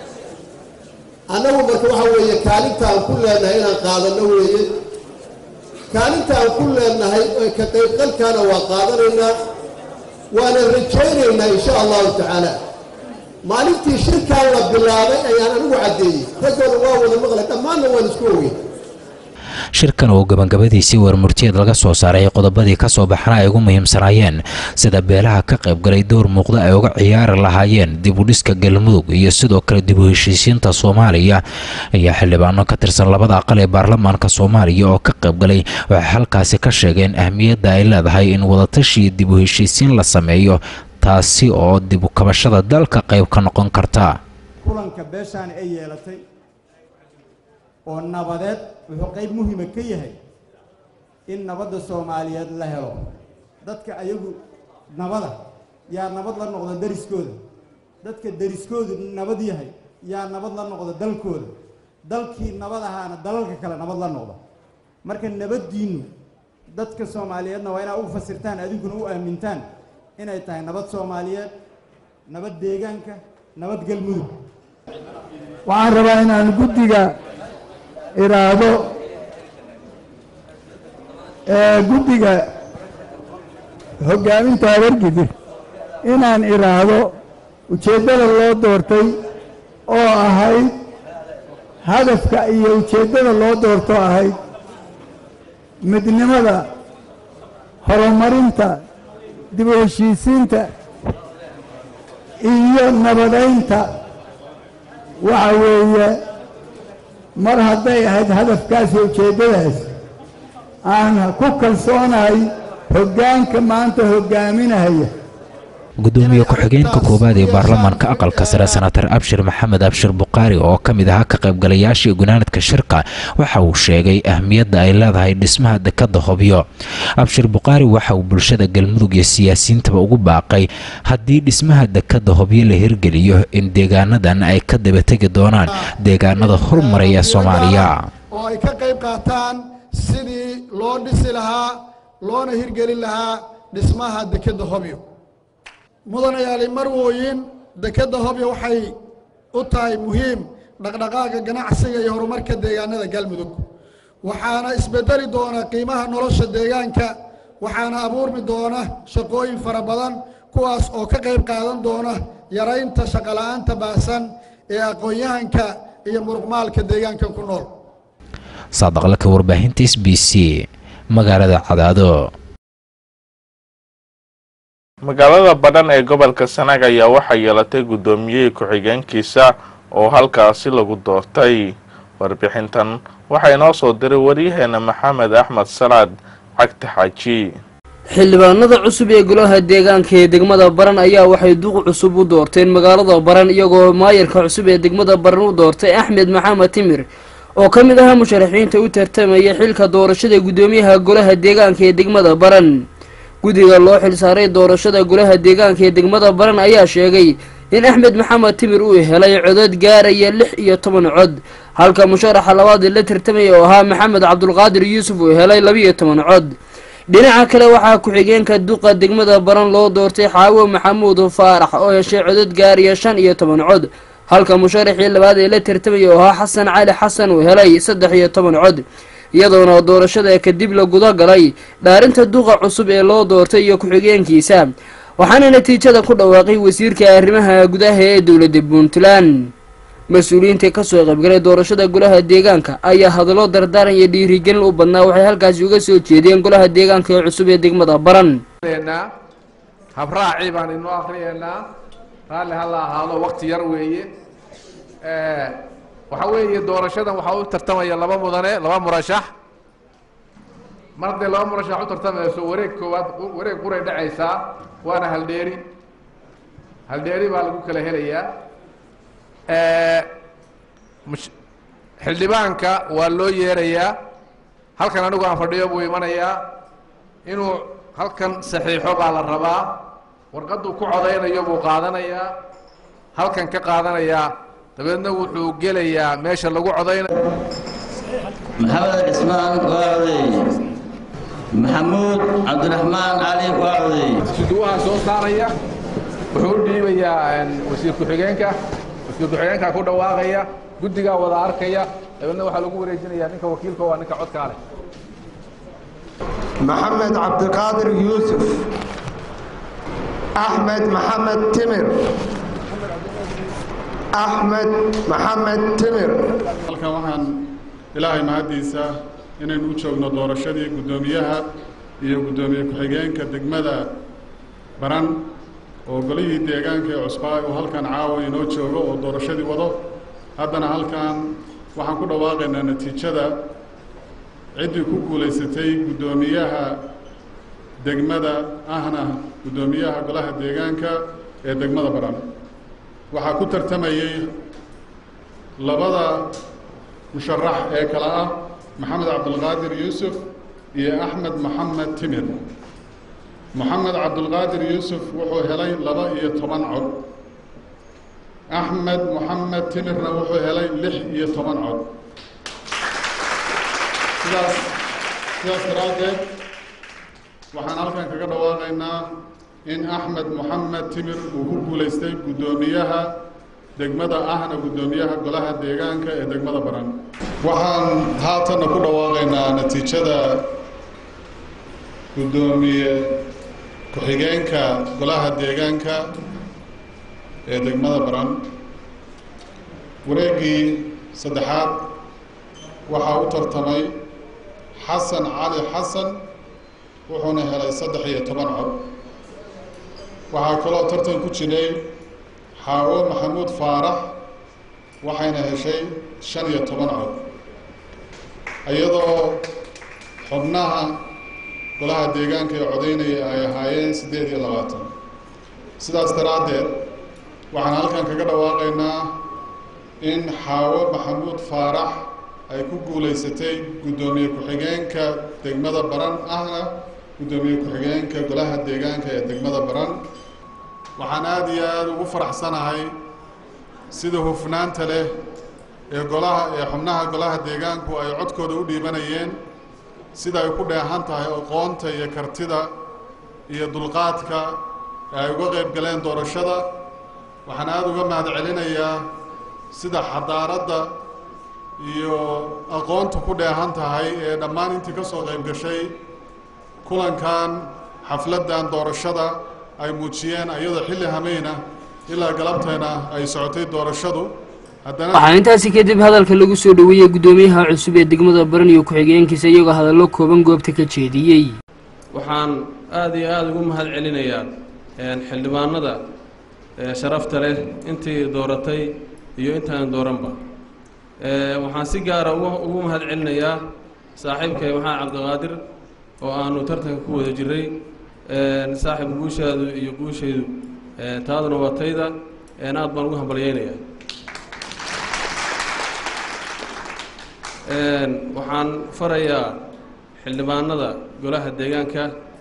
annagu marka waxa weeye kaalintaan ku leenahay inaan qaadanno weeye kaalintaan ku leenahay ka qaybqalkaana waa qaadanaynaa waana rajaynaynaa insha allahu tacaala maalintii shirkaan la bilaabay ayaan anigu caddeeyey raggoona waa wada maqlay dhammaanna waan isku ogey shirkan oo gabagabadiisii warmurtiyeed laga soo saaray qodobadii ka soo baxna ay ugu muhiimsanaayeen sida beelaha ka qaybgalay door muuqda ay uga ciyaari lahaayeen dib u dhiska galmudug iyo sidoo kale dib u heshiisiinta soomaaliya ayaa xildhibaano ka tirsan labada aqal ee baarlamaanka soomaaliya oo ka qaybgalay waxay halkaasi ka sheegeen ahmiyadda ay leedahay in wadatashi dib u heshiisiin la sameeyo taasi oo dib u kabashada dalka qayb ka noqon karta kulanka beeshaan ay yeelatay oo nabadeed wuxuu qayb muhiima ka yahay in nabadda soomaaliyeed la helo dadka ayagu nabada yaa nabad la noqda deriskooda dadka deriskoodu nabad yahay yaa nabad la noqda dalkooda dalkii nabad ahaana dalalka kale nabad la noqda marka nabaddiinnu dadka soomaaliyeedna waa inaad u fasirtaan adinkuna u aamintaan inay tahay nabad soomaaliyeed nabad deegaanka nabad galmudug waxaan rabaa inaan guddiga iraado guddiga hoggaaminta habargidir inaan iraahdo ujeeddada loo doortay oo ahayd hadafka iyo ujeeddada loo doorto ahayd midnimada horumarinta dib u heshiisiinta iyo nabadaynta waxa weeye mar hadday ahayd hadafkaas iyo ujeeddadaas aan ku kalsoonahay hoggaanka maanta hoggaaminahaya gudoomiye ku-xigeenka koowaad ee baarlamaanka aqalka sare senatar abshir maxamed abshir bukaari oo ka mid ahaa ka qaybgalayaashii gunaanadka shirka waxa uu sheegay ahmiyadda ay leedahay dhismaha dekadda hobyo abshir bukaari waxa uu bulshada galmudug iyo siyaasiyiintaba ugu baaqay haddii dhismaha dekadda hobyo la hirgeliyo in deegaanadan ay ka dabategi doonaan deegaanada hormaray ee soomaaliya oo ay ka qayb qaataan sidii loo dhisi lahaa loona hirgelin lahaa dhismaha dekedda hobyo mudanayaali marwooyin dekedda hobyo waxay u tahay muhiim dhaqdhaqaaga ganacsiga iyo horumarka deegaanada galmudug waxaana isbedeli doona qiimaha nolosha deegaanka waxaana abuurmi doona shaqooyin fara badan kuwaas oo ka qayb qaadan doona yaraynta shaqola'aanta baahsan ee aqoon-yahanka iyo muruqmaalka deegaankan ku nool saadaqlaka warbaahinta s b c magaalada cadaado magaalada badhan ee gobolka sanaag ayaa waxaa yeelatay guddoomiyihii ku-xigeenkiisa oo halkaasi lagu doortay warbixintan waxaa inoo soo diray waryaheena maxamed axmed salaad cagta xaaji xildhibaanada cusub ee golaha deegaanka ee degmada baran ayaa waxay duq cusub u doorteen magaalada baran iyagoo maayarka cusub ee degmada baran u doortay axmed maxamed timir oo ka mid ahaa musharaxiinta u tartamaya xilka doorashada guddoomiyaha golaha deegaanka ee degmada baran guddiga loo xilsaaray doorashada golaha deegaanka ee degmada baran ayaa sheegay in axmed maxamed timir uu helay codod gaaraya lix iyo toban cod halka musharaxa labaad la tartamaya oo ahaa maxamed cabdulqaadir yuusuf uu helay labiiyo toban cod dhinaca kale waxaa ku-xigeenka duqa degmada baran loo doortay xaawo maxamuud faarax oo heshay codod gaaraya shan iyo toban cod halka musharaxii labaad ee la tartamaya oo ahaa xasan cali xasan uu helay saddex iyo toban cod iyadoona doorashada kadib la guda galay dhaarinta duqa cusub ee loo doortay iyo ku-xigeenkiisa waxaana natiijada ku dhawaaqay wasiirka arrimaha gudaha ee dowladda puntland mas-uuliyiinta kasoo qaybgalay doorashada golaha deegaanka ayaa hadallo dardaaran iyo dhiirigelin u badnaa waxay halkaasi uga soo jeediyeen golaha deegaanka ee cusub ee degmada baran habraacii baan inoo akriyeynaa raalli ha la ahaado wakti yar weeye waxaa weeye doorashadan waxaa u tartamaya laba mudane laba murashax mar haddee laba murashax u tartamayso wareeg koowaad wareeg quray dhacaysaa waana haldheeri haldheeri baa lagu kala helayaa xildhibaanka waa loo yeerayaa halkan anigu aan fadhiyo buu imanayaa inuu halkan saxiixo baa la rabaa warqadduu ku codaynayo buu qaadanayaa halkan ka qaadanayaa dabeedna wuxuu gelayaa meesha lagu codaynayo maxamed cismaan waa codeey maxamuud cabdiraxmaan cali waa codeey suduwaha soo saaraya wuxuu u dhiibayaa wasiir ku-xigeenka wasiir ku-xigeenka ku dhawaaqaya guddigaa wada arkaya dabeedna waxaa lagu wareejinayaa ninka wakiilka waa ninka codkaa leh maxamed cabdiqaadir yuusuf axmed maxamed timir axmed maxamed timir halkan waxaan ilaahay mahaddiisa inaynu u joogno doorashadii guddoomiyaha iyo guddoomiye ku-xigeenka degmada baran oo golihii deegaanka ee cusbaa uu halkan caawa inoo joogo oo doorashadii wado haddana halkan waxaan ku dhawaaqaynaa natiijada ciddii ku guulaysatay guddoomiyaha degmada ahna guddoomiyaha golaha deegaanka ee degmada baran waxaa ku tartamayey labada musharax ee kale ah maxamed cabdulqaadir yuusuf iyo axmed maxamed timir moxamed cabdulqaadir yuusuf wuxuu helay laba iyo toban cod axmed moxamed timirna wuxuu helay lix iyo toban cod sidaas sidaas daraaddeed waxaan halkan kaga dhawaaqaynaa in axmed moxamed timir uu ku guulaystay guddoomiyaha degmada ahna guddoomiyaha golaha deegaanka ee degmada baran waxaan haatanna ku dhawaaqaynaa natiijada guddoomiye ku-xigeenka golaha deegaanka ee degmada baran wareeggii saddexaad waxaa u tartamay xasan cali xasan wuxuuna helay saddex iyo toban cod waxaa kaloo tartan ku jiray xaawo maxamuud faarax waxayna heshay shan iyo toban cod iyadoo xubnaha golaha deegaanka ee codaynaya ay ahaayeen siddeed iyo labaatan sidaas daraaddeed waxaan halkan kaga dhawaaqaynaa in xaawo maxamuud faarax ay ku guulaysatay guddoomiye ku-xigeenka degmada baran ahna guddoomiye ku-xigeenka golaha deegaanka ee degmada baran waxaan aada iyo aada ugu faraxsanahay sida hufnaanta leh ee golaha ee xubnaha golaha deegaanku ay codkooda u dhiibanayeen sida ay ku dheehan tahay aqoonta iyo kartida iyo dulqaadka ee ay uga qayb galeen doorashada waxaan aada uga mahad celinayaa sida xadaaradda iyo aqoonta ku dheehan tahay ee dhammaan intii ka soo qayb gashay kulankan xafladdan doorashada ay muujiyeen ayadoo xilli hameyna ilaa galabteena ay socotay doorashadu haddana waxaa intaasi kadib hadalka lagu soo dhoweeyey guddoomiyaha cusub ee degmada baran iyo ku-xigeenkiisa iyagoo hadallo kooban goobta ka jeediyey waxaan aada iyo aada ugu mahad celinayaa xildhibaanada sharafta leh intii dooratay iyo intaan dooranba waxaan si gaara ugu mahad celinayaa saaxiibkay maxamed cabdiqaadir oo aanu tartanka ku wada jiray saaxiib guushaadu iyo guushaydu taaduna waa tayda aad baan ugu hambalyeynayaa waxaan farayaa xildhibaanada golaha deegaanka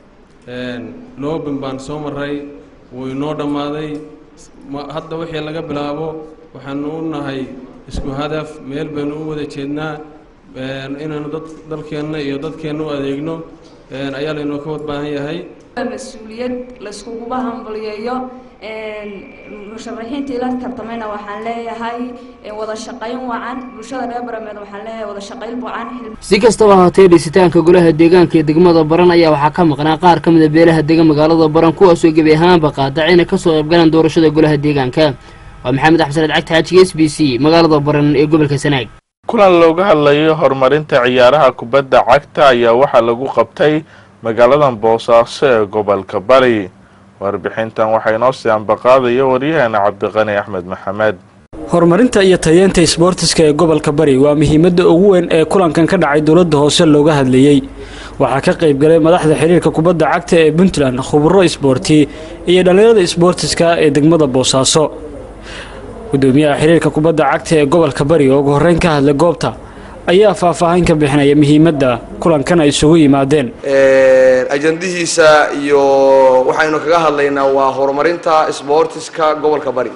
loobin baan soo maray wuu inoo dhammaaday hadda wixii laga bilaabo waxaanu u nahay isku hadaf meel baynu u wada jeednaa inaanu dad dalkeenna iyo dadkeenna u adeegno ayaa laynoo ka wad baahan yahay mas-uuliyad layskuguba hambalyeeyo musharaxiintii la tartamayna waxaan leeyahay wada shaqayn wacan bulshada reer barameed waxaan leeyahay wada shaqayn wacan si kastaba ahaatee dhisitaanka golaha deegaanka ee degmada baran ayaa waxaa ka maqnaa qaar ka mida beelaha degan magaalada baran kuwaasoo gebi ahaanba qaadacay inay kasoo qaybgalaan doorashada golaha deegaanka waa maxamed axmed cagti xaajiga s b c magaalada baran ee gobolka sanaag kulan looga hadlayo horumarinta ciyaaraha kubadda cagta ayaa waxaa lagu qabtay magaaladan boosaaso ee gobolka bari warbixintan waxaa inoo sii ambaqaadaya waryaheena cabdiqani axmed maxamed horumarinta iyo tayeenta isboortiska ee gobolka bari waa muhiimadda ugu weyn ee kulankan ka dhacay dowladda hoose looga hadlayey waxaa ka qayb galay madaxda xiriirka kubadda cagta ee puntland khuburo isboorti iyo dhallinyarada isboortiska ee degmada boosaaso gudoomiyaha xiriirka kubadda cagta ee gobolka bari oo ugu horreyn ka hadlay goobta ayaa faahfaahin ka bixinaya muhiimadda kulankan ay isugu yimaadeen ajandihiisa iyo waxaynu kaga hadlaynaa waa horumarinta sboortiska gobolka bari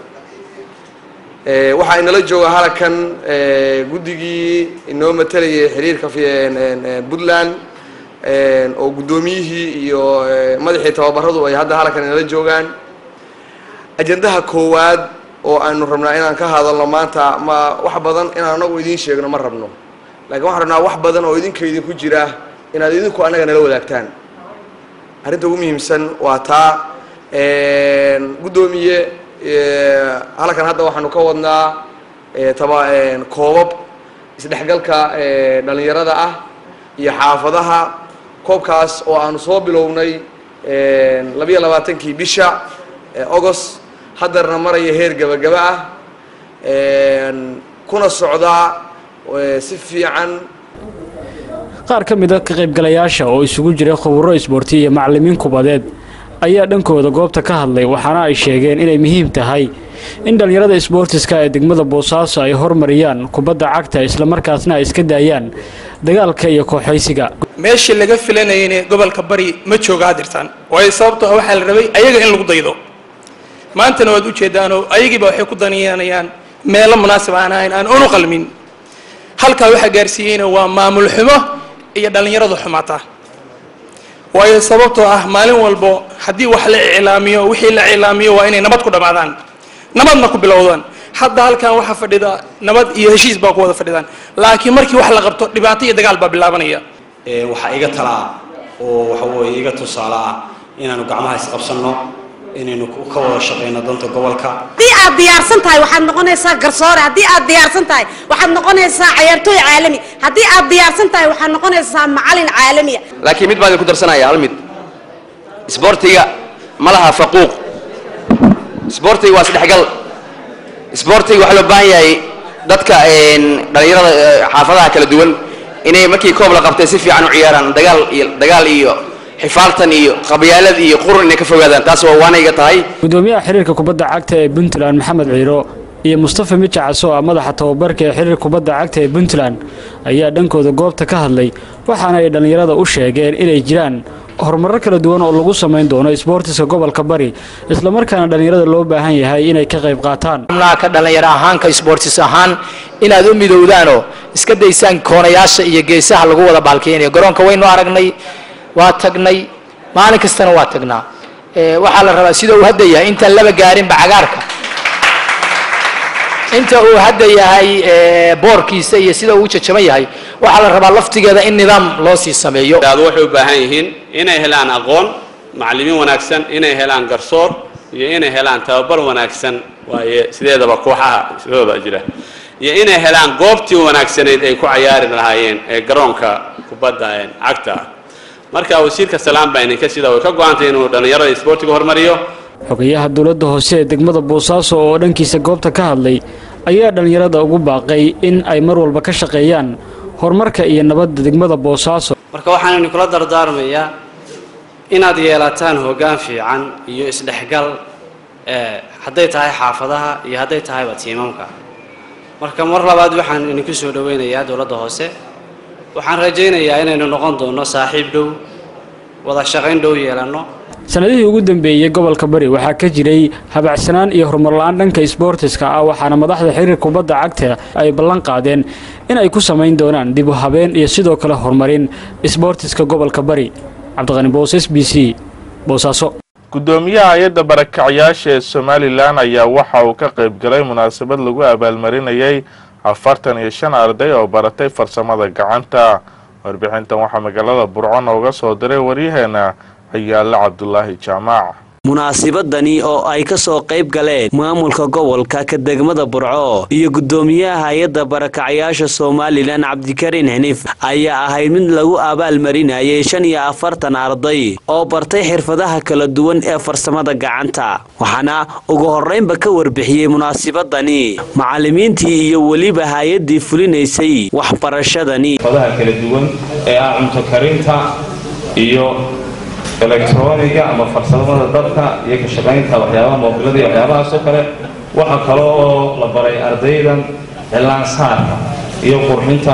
waxaa inala jooga halkan guddigii inoo matalayay xiriirka puntland oo guddoomiyihii iyo madaxii tababaradu ay hadda halkan inala joogaan ajandaha koowaad oo aynu rabnaa inaan ka hadalno maanta ma wax badan inaan anagu idiin sheegno ma rabno lakiin waxaan rabnaa wax badan oo idinka idinku jira inaad idinku annaga nala wadaagtaan arrinta ugu muhiimsan waa taa guddoomiye halkan hadda waxaanu ka wadnaa taba koobab isdhexgalka dhalinyarada ah iyo xaafadaha koobkaas oo aanu soo bilownay labiyo labaatankii bisha agost haddarna maraya heer gabagaba ah kuna socdaa si fiican qaar ka mid a ka qaybgalayaasha oo isugu jira khuburo isboorti iyo macallimiin kubadeed ayaa dhankooda goobta ka hadlay waxaana ay sheegeen inay muhiim tahay in dhallinyarada isboortiska ee degmada boosaaso ay hormariyaan kubadda cagta islamarkaasna ay iska daayaan dagaalka iyo kooxaysiga meeshii laga filanayayna gobolka bari ma jooga hadirtaan waayo sababtoo ah waxaa la rabay ayaga in lagu daydo maantana waad ujeedaanoo ayagiiba waxay ku daniyanayaan meelo munaasib aan ahayn aan unu qalmin halkaa waxaa gaarsiiyeyna waa maamul xumo iyo dhallinyaradu xumaata waayo sababtoo ah maalin walbo haddii wax la iclaamiyo wixii la iclaamiyo waa inay nabad ku dhammaadaan nabadna ku bilowdaan hadda halkan waxaa fadhida nabad iyo heshiis baa ku wada fadhidaan laakiin markii wax la qabto dhibaato iyo dagaal baa bilaabanaya waxaa iga talaa oo waxa weeye iga tusaale ah inaanu gacmaha isqabsanno inaynu ka wada shaqayno danta gobolka haddii aad diyaarsan tahay waxaad noqonaysaa garsoore haddii aad diyaarsan tahay waxaad noqonaysaa cayaartooy caalami haddii aad diyaarsan tahay waxaad noqonaysaa macalin caalamiya laakiin mid baan idinku darsanaya hal mid isboortiga ma laha faquuq isboortiga waa isdhexgal isboortiga waxaa loo baahan yahay dadka dhallinyarada xaafadaha kala duwan inay markii koob la qabtay si fiican u ciyaaraan dagaal iyo dagaal iyo xifaaltan iyo qabyaalad iyo qurun inay ka fogaadaan taas waa waanayga tahay gudoomiyaha xiriirka kubadda cagta ee puntland maxamed ciiro iyo mustafa mijacaso ah madaxa tababarka ee xiriirka kubadda cagta ee puntland ayaa dhankooda goobta ka hadlay waxaana ay dhallinyarada u sheegeen inay jiraan horumarro kala duwan oo lagu samayn doono isboortiska gobolka bari islamarkaana dhallinyarada loo baahan yahay inay ka qayb qaataan ka dhallinyaro ahaanka isboortis ahaan inaad u midowdaanoo iska daysaan koonayaasha iyo geesaha lagu wada baalkeynayo garoonka waynu aragnay waa tagnay maalin kastana waa tagnaa waxaa la rabaa sida uu hadda yahay intaan laba gaarinba cagaarka inta uu hadda yahay boorkiisa iyo sida uu jajaban yahay waxaa la rabaa laftigeeda in nidaam loo sii sameeyo waxay u baahan yihiin inay helaan aqoon macallimiin wanaagsan inay helaan garsoor iyo inay helaan tababar wanaagsan waaye sideedaba kooxaha sidooda jira iyo inay helaan goobtii wanaagsanayd ay ku cayaari lahaayeen ee garoonka kubadda cagta ah marka wasiirka salaam baa idinka sida way ka go-antay inuu dhallinyarada isboortiga hormariyo xogayaha dowladda hoose ee degmada boosaaso oo dhankiisa goobta ka hadlay ayaa dhallinyarada ugu baaqay in ay mar walba ka shaqeeyaan horumarka iyo nabadda degmada boosaaso marka waxaan idinkula dardaarmayaa inaad yeelataan hoggaan fiican iyo isdhexgal hadday tahay xaafadaha iyo hadday tahayba tiimamka marka mar labaad waxaan idinku soo dhoweynayaa dowladda hoose waxaan rajaynayaa inaynu noqon doonno saaxiib dhow wada shaqayn dhow yeelanno sanadihii ugu dambeeyey gobolka bari waxaa ka jiray habacsanaan iyo horumarla-aan dhanka isboortiska ah waxaana madaxda xiriirka kubadda cagta ay ballan qaadeen in ay ku samayn doonaan dib u habeen iyo sidoo kale horumarin isboortiska gobolka bari cabdiqani boos s b c boosaaso gudoomiyaha hay-adda barakacyaasha ee somalilan ayaa waxa uu ka qayb galay munaasabad lagu abaalmarinayay afartan iyo shan arday oo baratay farsamada gacanta warbixintan waxaa magaalada burco nooga soo diray waryaheena ayaale cabdulaahi jaamaac munaasibadani oo ay ka soo qayb galeen maamulka gobolka ka degmada burco iyo gudoomiyaha hay-adda barakacyaasha somalilan cabdikariin xiniif ayaa ahayd mid lagu abaalmarinayay shan iyo afartan arday oo bartay xirfadaha kala duwan ee farsamada gacanta waxaana ugu horreynba ka warbixiyey munaasibadani macallimiintii iyo weliba hay-addii fulinaysay waxbarashadani xirfadaha kala duwan ee ah cunto karinta iyo elektroniga ama farsamada dabka iyo ka shaqaynta waxyaabaha moobilada iyo waxyaabahaasoo kale waxaa kale oo la baray ardaydan cilaansaarka iyo qurxinta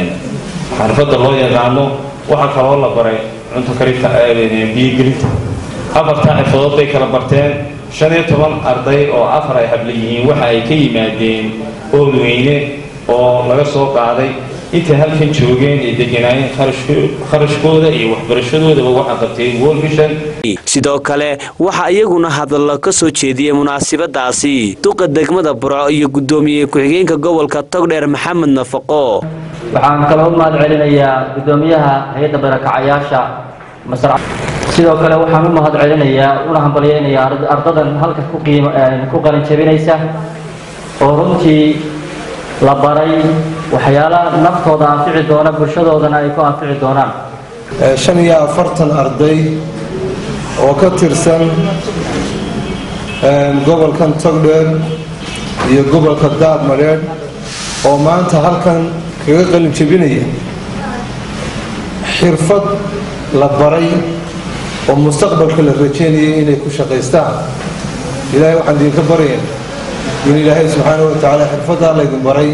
xarfadda loo yaqaano waxaa kaloo la baray cunto karinta biyogelinta afartaa xirfadood bay kala barteen shan iyo toban arday oo afar ay habla yihiin waxa ay ka yimaadeen oodweyne oo laga soo qaaday intay halkan joogeen ay deganaayeen kharashkooda iyo waxbarashadoodaba waxaa qabtay world vision sidoo kale waxaa iyaguna hadallo ka soo jeediyey munaasibadaasi duqa degmada burco iyo gudoomiye ku-xigeenka gobolka togdheer maxamed nafaqo waxaan kaloo u mahad celinayaa gudoomiyaha hay-adda barakacayaasha masrac sidoo kale waxaan u mahad celinayaa una hambalyeynayaa ardadan halka ku qiimo ku qalin jabinaysa oo runtii la baray waxyaalaha naftooda anfici doona bulshadoodana ay ku anfici doonaan shan iyo afartan arday oo ka tirsan gobolkan togdheer iyo gobolka daadmadheedh oo maanta halkan kaga qalin jebinaya xirfad la baray oo mustaqbalka la rajeynayay inay ku shaqaystaan ilaahay waxaan idinka baraya in ilaahay subxaanahu watacaala xirfaddaa laydin baray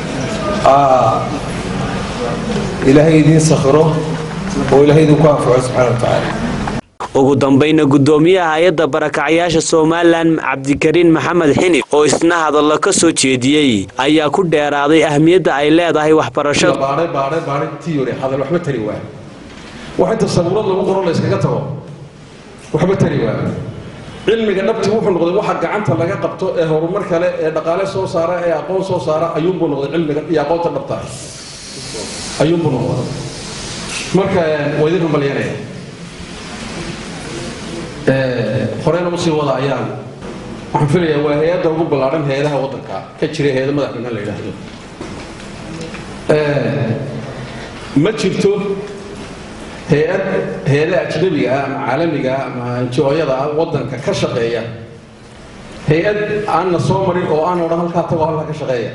ilaahay idiin sakhiro oo ilaahay idinku anfaco subxaana watacaala ugu dambayna gudoomiyaha hay-adda barakacyaasha somalilan cabdikariin maxamed xinif oo isna hadallo ka soo jeediyey ayaa ku dheeraaday ahmiyadda ay leedahay waxbarashada baadhay baadhay baadhay tiyori hadal waxba tari waa wax inta sabuurad lagu qoro la iskaga tago waxba tari waa cilmiga dhabti wuxuu noqday waxa gacanta laga qabto ee horumar kale ee dhaqaale soo saara ee aqoon soo saara ayuunbuu noqday cilmiga iyo aqoonta dhabta ayuunbuu noqday marka waa idin rumalyanaya horeyna usii wada ayaan waxaan filayaa waa hay-adda ugu ballaadhan hay-adaha waddanka ka jira hay-ada madax bannaan la yidhaahdo ma jirto hay-ad hay-adaha ajnabiga ah ama caalamiga ah ama njooyada ah waddanka ka shaqeeya hay-ad aanna soo marin oo aan odhan halkaa tagoo halkaa ka shaqeeya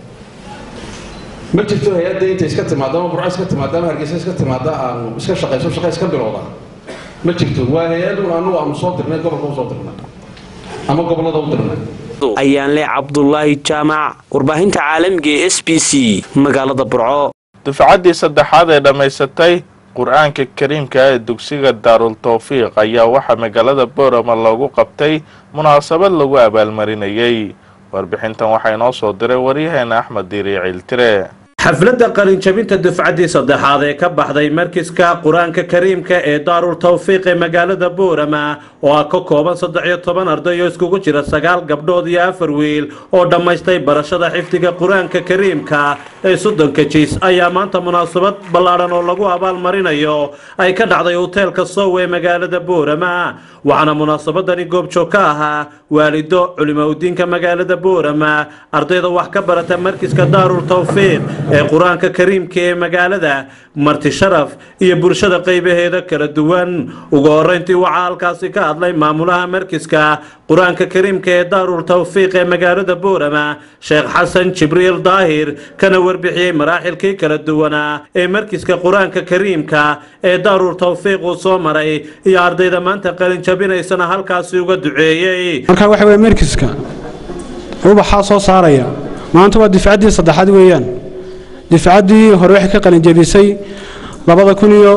ma jirto hay-adda intay iska timaado ama burco iska timaado ama hargeysa iska timaado aanu iska shaqayso shaqa iska bilowda ma jirto waa hay-adun annagu aanu soo dirnay gobolka u soo dirnay ama gobollada u dirnay ayaan leh cabdulaahi jaamac warbaahinta caalamiga ee s b c magaalada burco dufcaddii saddexaad ee dhammaysatay qur-aanka kariimka ee dugsiga daarul tawfiiq ayaa waxaa magaalada boorama loogu qabtay munaasabad lagu abaalmarinayay warbixintan waxaa inoo soo diray waryaheena axmed diiri ciiltire xafladda qalinjabinta dufcaddii saddexaad ee ka baxday markiska qur-aanka kariimka ee daarul tawfiiq ee magaalada boorama oo ah ka kooban saddex iyo toban arday oo iskugu jira sagaal gabdhood iyo afar wiil oo dhammaystay barashada xifdiga qur-aanka kariimka ee soddonka jiis ayaa maanta munaasabad ballaadhan oo lagu abaalmarinayo ay ka dhacday hoteelka sow ee magaalada boorama waxaana munaasabadani goobjoog ka ahaa waalido culimaudiinka magaalada boorama ardayda wax ka barata markiska daarul tawfiiq ee qur-aanka kariimka ee magaalada marti sharaf iyo bulshada qaybaheeda kala duwan ugu horeyntii waxaa halkaasi ka hadlay maamulaha markiska qur-aanka kariimka ee daarul tawfiiq ee magaalada boorama sheekh xasan jibriil daahir kana warbixiyey maraaxilkii kala duwanaa ee markiska qur-aanka kariimka ee daarul tawfiiq uu soo maray iyo ardayda maanta qalinjabinaysana halkaasi uga duceeyey marka waxa weye markiska ubaxaa soo saaraya maanta waa difcaddii saddexaad weeyaan difcaddii hore waxay ka qalinjabisay labada kun iyo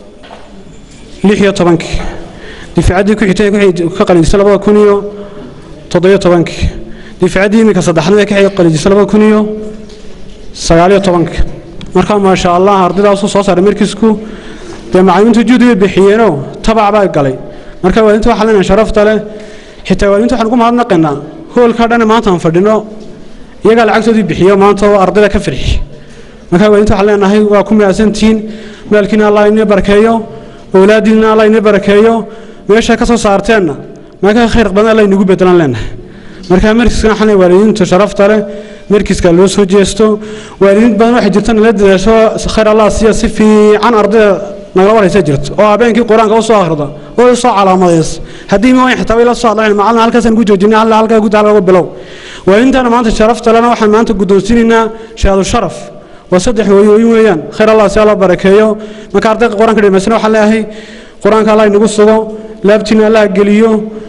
lix iyo tobankii difcaddii ku xigtay waxay ka qalinjisay labada kun iyo toddobiyo tobankii difcaddii iminka saddexaad waxay ka qalinjisay labada kun iyo sagaaliyo tobankii marka maasha allah ardaydaasuu soo saaray markiisku dee macallimiintu juhdi bay bixiyeenoo tabac baa galay marka waadinta waxaa leenahay sharafta leh xitaa waadinta waxaan ugu mahadnaqaynaa hoolkaa dhan maanta aan fadhino iyagaa lacagtoodii bixiyo maanta oo ardayda ka firxi marka waadinta waxaan leenahay waa ku mahadsantihiin maalkiina allah inii barakeeyo owlaadiina allah inii barakeeyo meesha ka soo saarteenna marka khayr badan allah inagu bedelan leenahay marka markiska waxaan leeyahay waalidiinta sharafta leh markiska loo soo jeesto waalidiin badan waxay jirta nala dadaasho khayr allah siiya si fiican ardayda nagala waraysa jirto oo habeenkii qur-aanka u soo akhrida oo u soo calaamadays haddii ma wayn xitaa way la soo hadlayn macallin halkaasaan ku joojinay halla halkaa gudaha laga bilow waalidiintana maanta sharafta lena waxaan maanta guddoonsiinaynaa shahaadu sharaf waa saddex hooyooyin weeyaan khayr allah si alla barakeeyo marka ardayda qur-aanka dhamaysana waxaan leeyahay qur-aanka allah inagu sugo laabtiina allah geliyo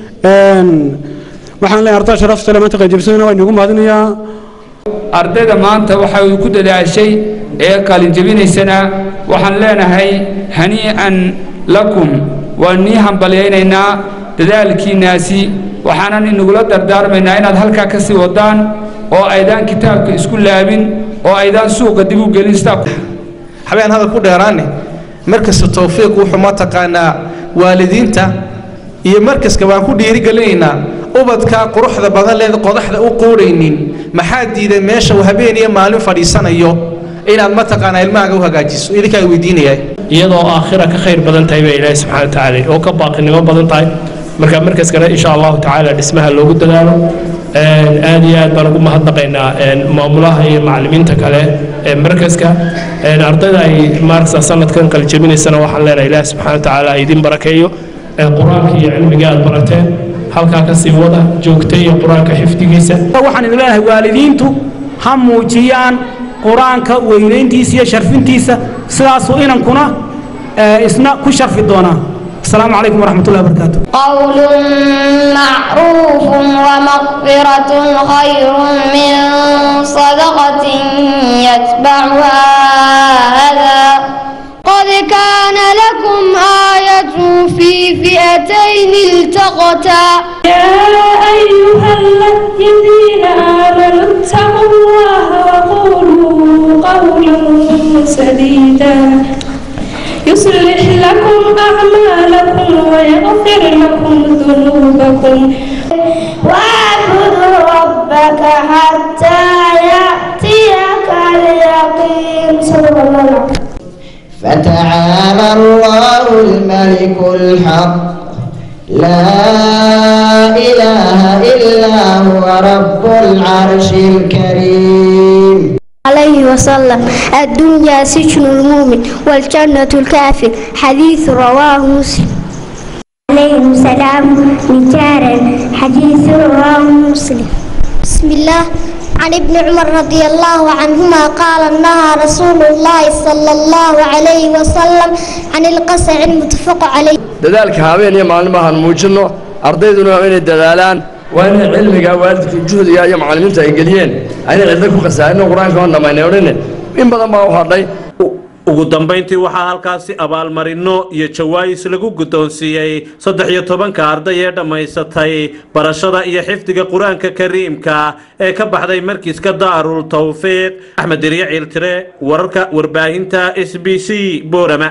waxaan leeyahay ardayda sharafta le maanta qaybjabisana waa inagu mahadinayaa ardayda maanta waxa uu ku dadaashay ee qalinjabinaysana waxaan leenahay hanii'an lakum waan nii hambalyaynaynaa dadaalkiinnaasi waxaanan inagula dardaarmaynaa inaad halkaa ka sii wadaan oo aydaan kitaabka isku laabin oo aydaan suuqa dib u gelin sidaa habeen hadal ku dheeraane markasta tawfiiq wuxuu mataqaanaa waalidiinta iyo markaska waan ku dhiirigelinaynaa ubadka quruxda badan leed qodaxda u quudhaynin maxaa diiday meesha uu habeen iyo maalin fadhiisanayo inaad mataqaanaa ilmahaaga u hagaajiso idinkaa weydiinaya iyadoo aakhira ka khayr badan tahay baa ilaahi subxaana watacaala oo ka baaqinimo badan tahay marka markaskana insha allahu tacaala dhismaha loogu dadaalo aad iyo aad baan ugu mahadnaqaynaa maamulaha iyo macallimiinta kale ee markaska ardayda ay maaragta sanadkan qalijabinaysana waxaan leenahay ilaahi subxaana watacaala idin barakeeyo qur-aanka iyo cilmiga aad barateen halkaa ka sii wada joogta iyo qur-aanka xifdigiisa waxaan idin leenahay waalidiintu ha muujiyaan qur-aanka weynayntiisa iyo sharfintiisa sidaasuu inankuna isna ku sharfi doonaa asalaamu calaykum waraxmat ullahi wabarakaatu قول معروف ومغفرة خير من صدقة يتبعها أذى قد كان لكم آية في فئتين التقتا يا أيها الذين آمنوا اتقوا الله وقولوا قولا سديدا يصلح لكم أعمالكم ويغفر لكم ذنوبكم واعبدوا ربك حتى يأتيك اليقين صلى الله عليه وسلم فتعالى الله الملك الحق لا إله إلا هو رب العرش الكريم عليه وسلم الدنيا سجن المؤمن والجنة الكافر حديث رواه مسلم عليه السلام مجارا حديث رواه مسلم بسم الله عن ابن عمر رضي الله عنهما قال نهى رسول الله صلى الله عليه وسلم عن القسع المتفق عليه dadaalka habeen iyo maalin maahan muujinno ardayduna waa inay dadaalaan waa inay cilmiga waalidka juhdiga iyo macallimiinta ay geliyeen aynay cidlo ku khasaarin qur-aanka oon dhammaynay odhane in badan baa u hadhay ugu dambayntii waxaa halkaasi abaalmarino iyo jawaayis lagu guddoonsiiyey saddex iyo tobanka arday ee dhammaysatay barashada iyo xifdiga qur-aanka kariimka ee ka baxday markiiska daarul tawfiiq axmed diriye ciiltire wararka warbaahinta s b c boorama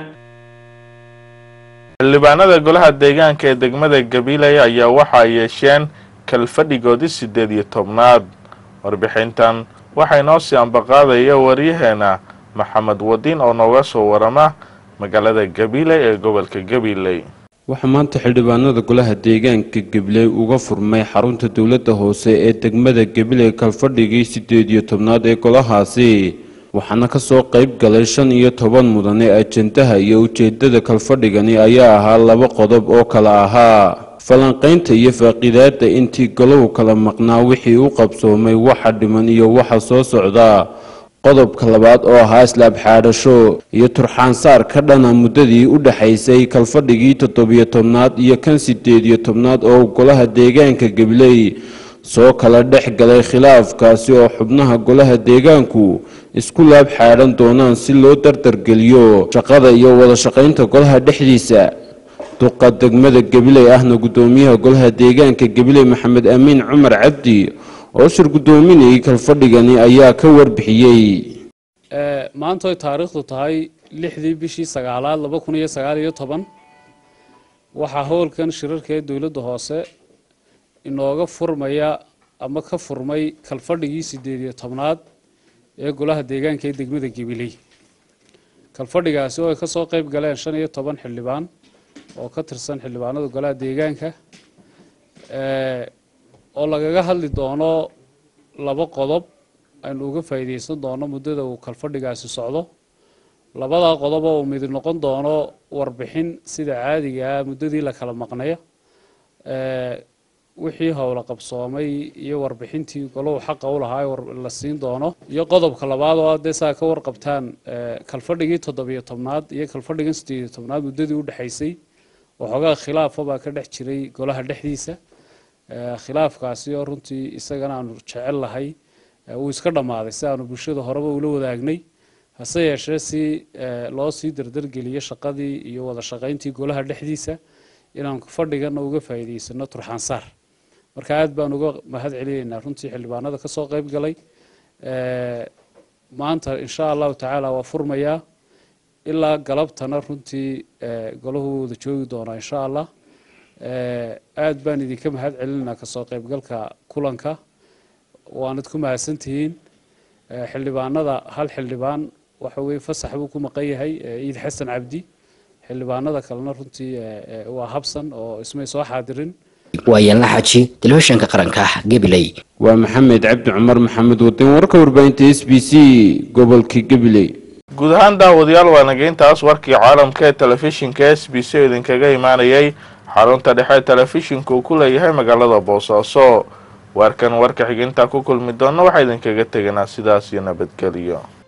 xildhibaanada golaha deegaanka ee degmada gabiley ayaa waxa ay yeesheen kalfadhigoodii siddeed iyo tobnaad warbixintan waxaa inoo sii ambaqaadaya waryaheena maxamed wadiin oo nooga soo warama magaalada gabiley ee gobolka gabiley waxaa maanta xildhibaanada golaha deegaanka gabiley uga furmay xarunta dowladda hoose ee degmada gabiley kalfadhigii siddeed iyo tobnaad ee golahaasi waxaana kasoo qayb galay shan iyo toban mudane ajendaha iyo ujeedada kalfadhigani ayaa ahaa laba qodob oo kala ahaa falanqaynta iyo faaqiidaada intii golow kala maqnaa wixii u qabsoomay waxa dhiman iyo waxa soo socda qodobka labaad oo ahaa islaab xaadhasho iyo turxaansaar ka dhana muddadii u dhexaysay kalfadhigii toddobiyo tobnaad iyo kan siddeed iyo tobnaad oo golaha deegaanka gabiley soo kala dhex galay khilaafkaasi oo xubnaha golaha deegaanku isku laab xaadhan doonaan si loo dardargeliyo shaqada iyo wada shaqaynta golaha dhexdiisa duqa degmada gabiley ahna guddoomiyaha golaha deegaanka gabiley maxamed amiin cumar cabdi oo shir guddoominayay kalfadhigani ayaa ka warbixiyey maanta oy taariikhdu tahay lixdii bishii sagaalaad laba kun iyo sagaal iyo toban waxaa howlkan shirarka ee dowladda hoose inooga furmaya ama ka furmay kalfadhigii siddeed iyo tobnaad ee golaha deegaanka ee degmada gabiley kalfadhigaasi oo ay ka soo qayb galeen shan iyo toban xildhibaan oo ka tirsan xildhibaanada golaha deegaanka oo lagaga hadli doono laba qodob aynu uga faa'iidaysan doono muddada uu kalfadhigaasi socdo labadaa qodob oo uu mid noqon doono warbixin sida caadiga ah muddadii la kala maqnayo wixii howla qabsoomay iyo warbixintii goluhu xaqa u lahaa la siin doono iyo qodobka labaad oo dee saa ka warqabtaan kalfadhigii toddobiyo tobnaad iyo kalfadhigan siddeed iyo tobnaad muddadii u dhexaysay waxoogaa khilaafa baa ka dhex jiray golaha dhexdiisa khilaafkaasi oo runtii isagana aanu jecel lahay wuu iska dhammaaday si aanu bulshada horeba ula wadaagnay hase yeeshee si loo sii dardargeliyo shaqadii iyo wada shaqayntii golaha dhexdiisa inaanu fadhigana uga faa'iidaysano turxaansaar marka aad baan uga mahad celinaynaa runtii xildhibaanada ka soo qayb galay maanta insha allahu tacaala waa furmayaa ilaa galabtana runtii golahu wada joogi doonaa insha allah aad baan idinka mahad celinaynaa kasoo qaybgalka kulanka waanad ku mahadsantihiin xildhibaanada hal xildhibaan waxa weye fasax buu ku maqan yahay ciid xasan cabdi xildhibaanada kalena runtii waa habsan oo ismay soo xaadirin waa yaanla xaji telefishinka qaranka gabiley waa maxamed cabdi cumar maxamed wadin warka warbaahinta s b c gobolka gabiley guud ahaan daawadayaal waa nageyntaas warkii caalamka ee telefishinka s b c oo idinkaga imaanayay xarunta dhexe telefishinka uu ku leeyahay magaalada boosaaso warkan warka xigintaa ku kulmi doona waxaa idinkaga teganaa sidaas iyo nabadgeliyo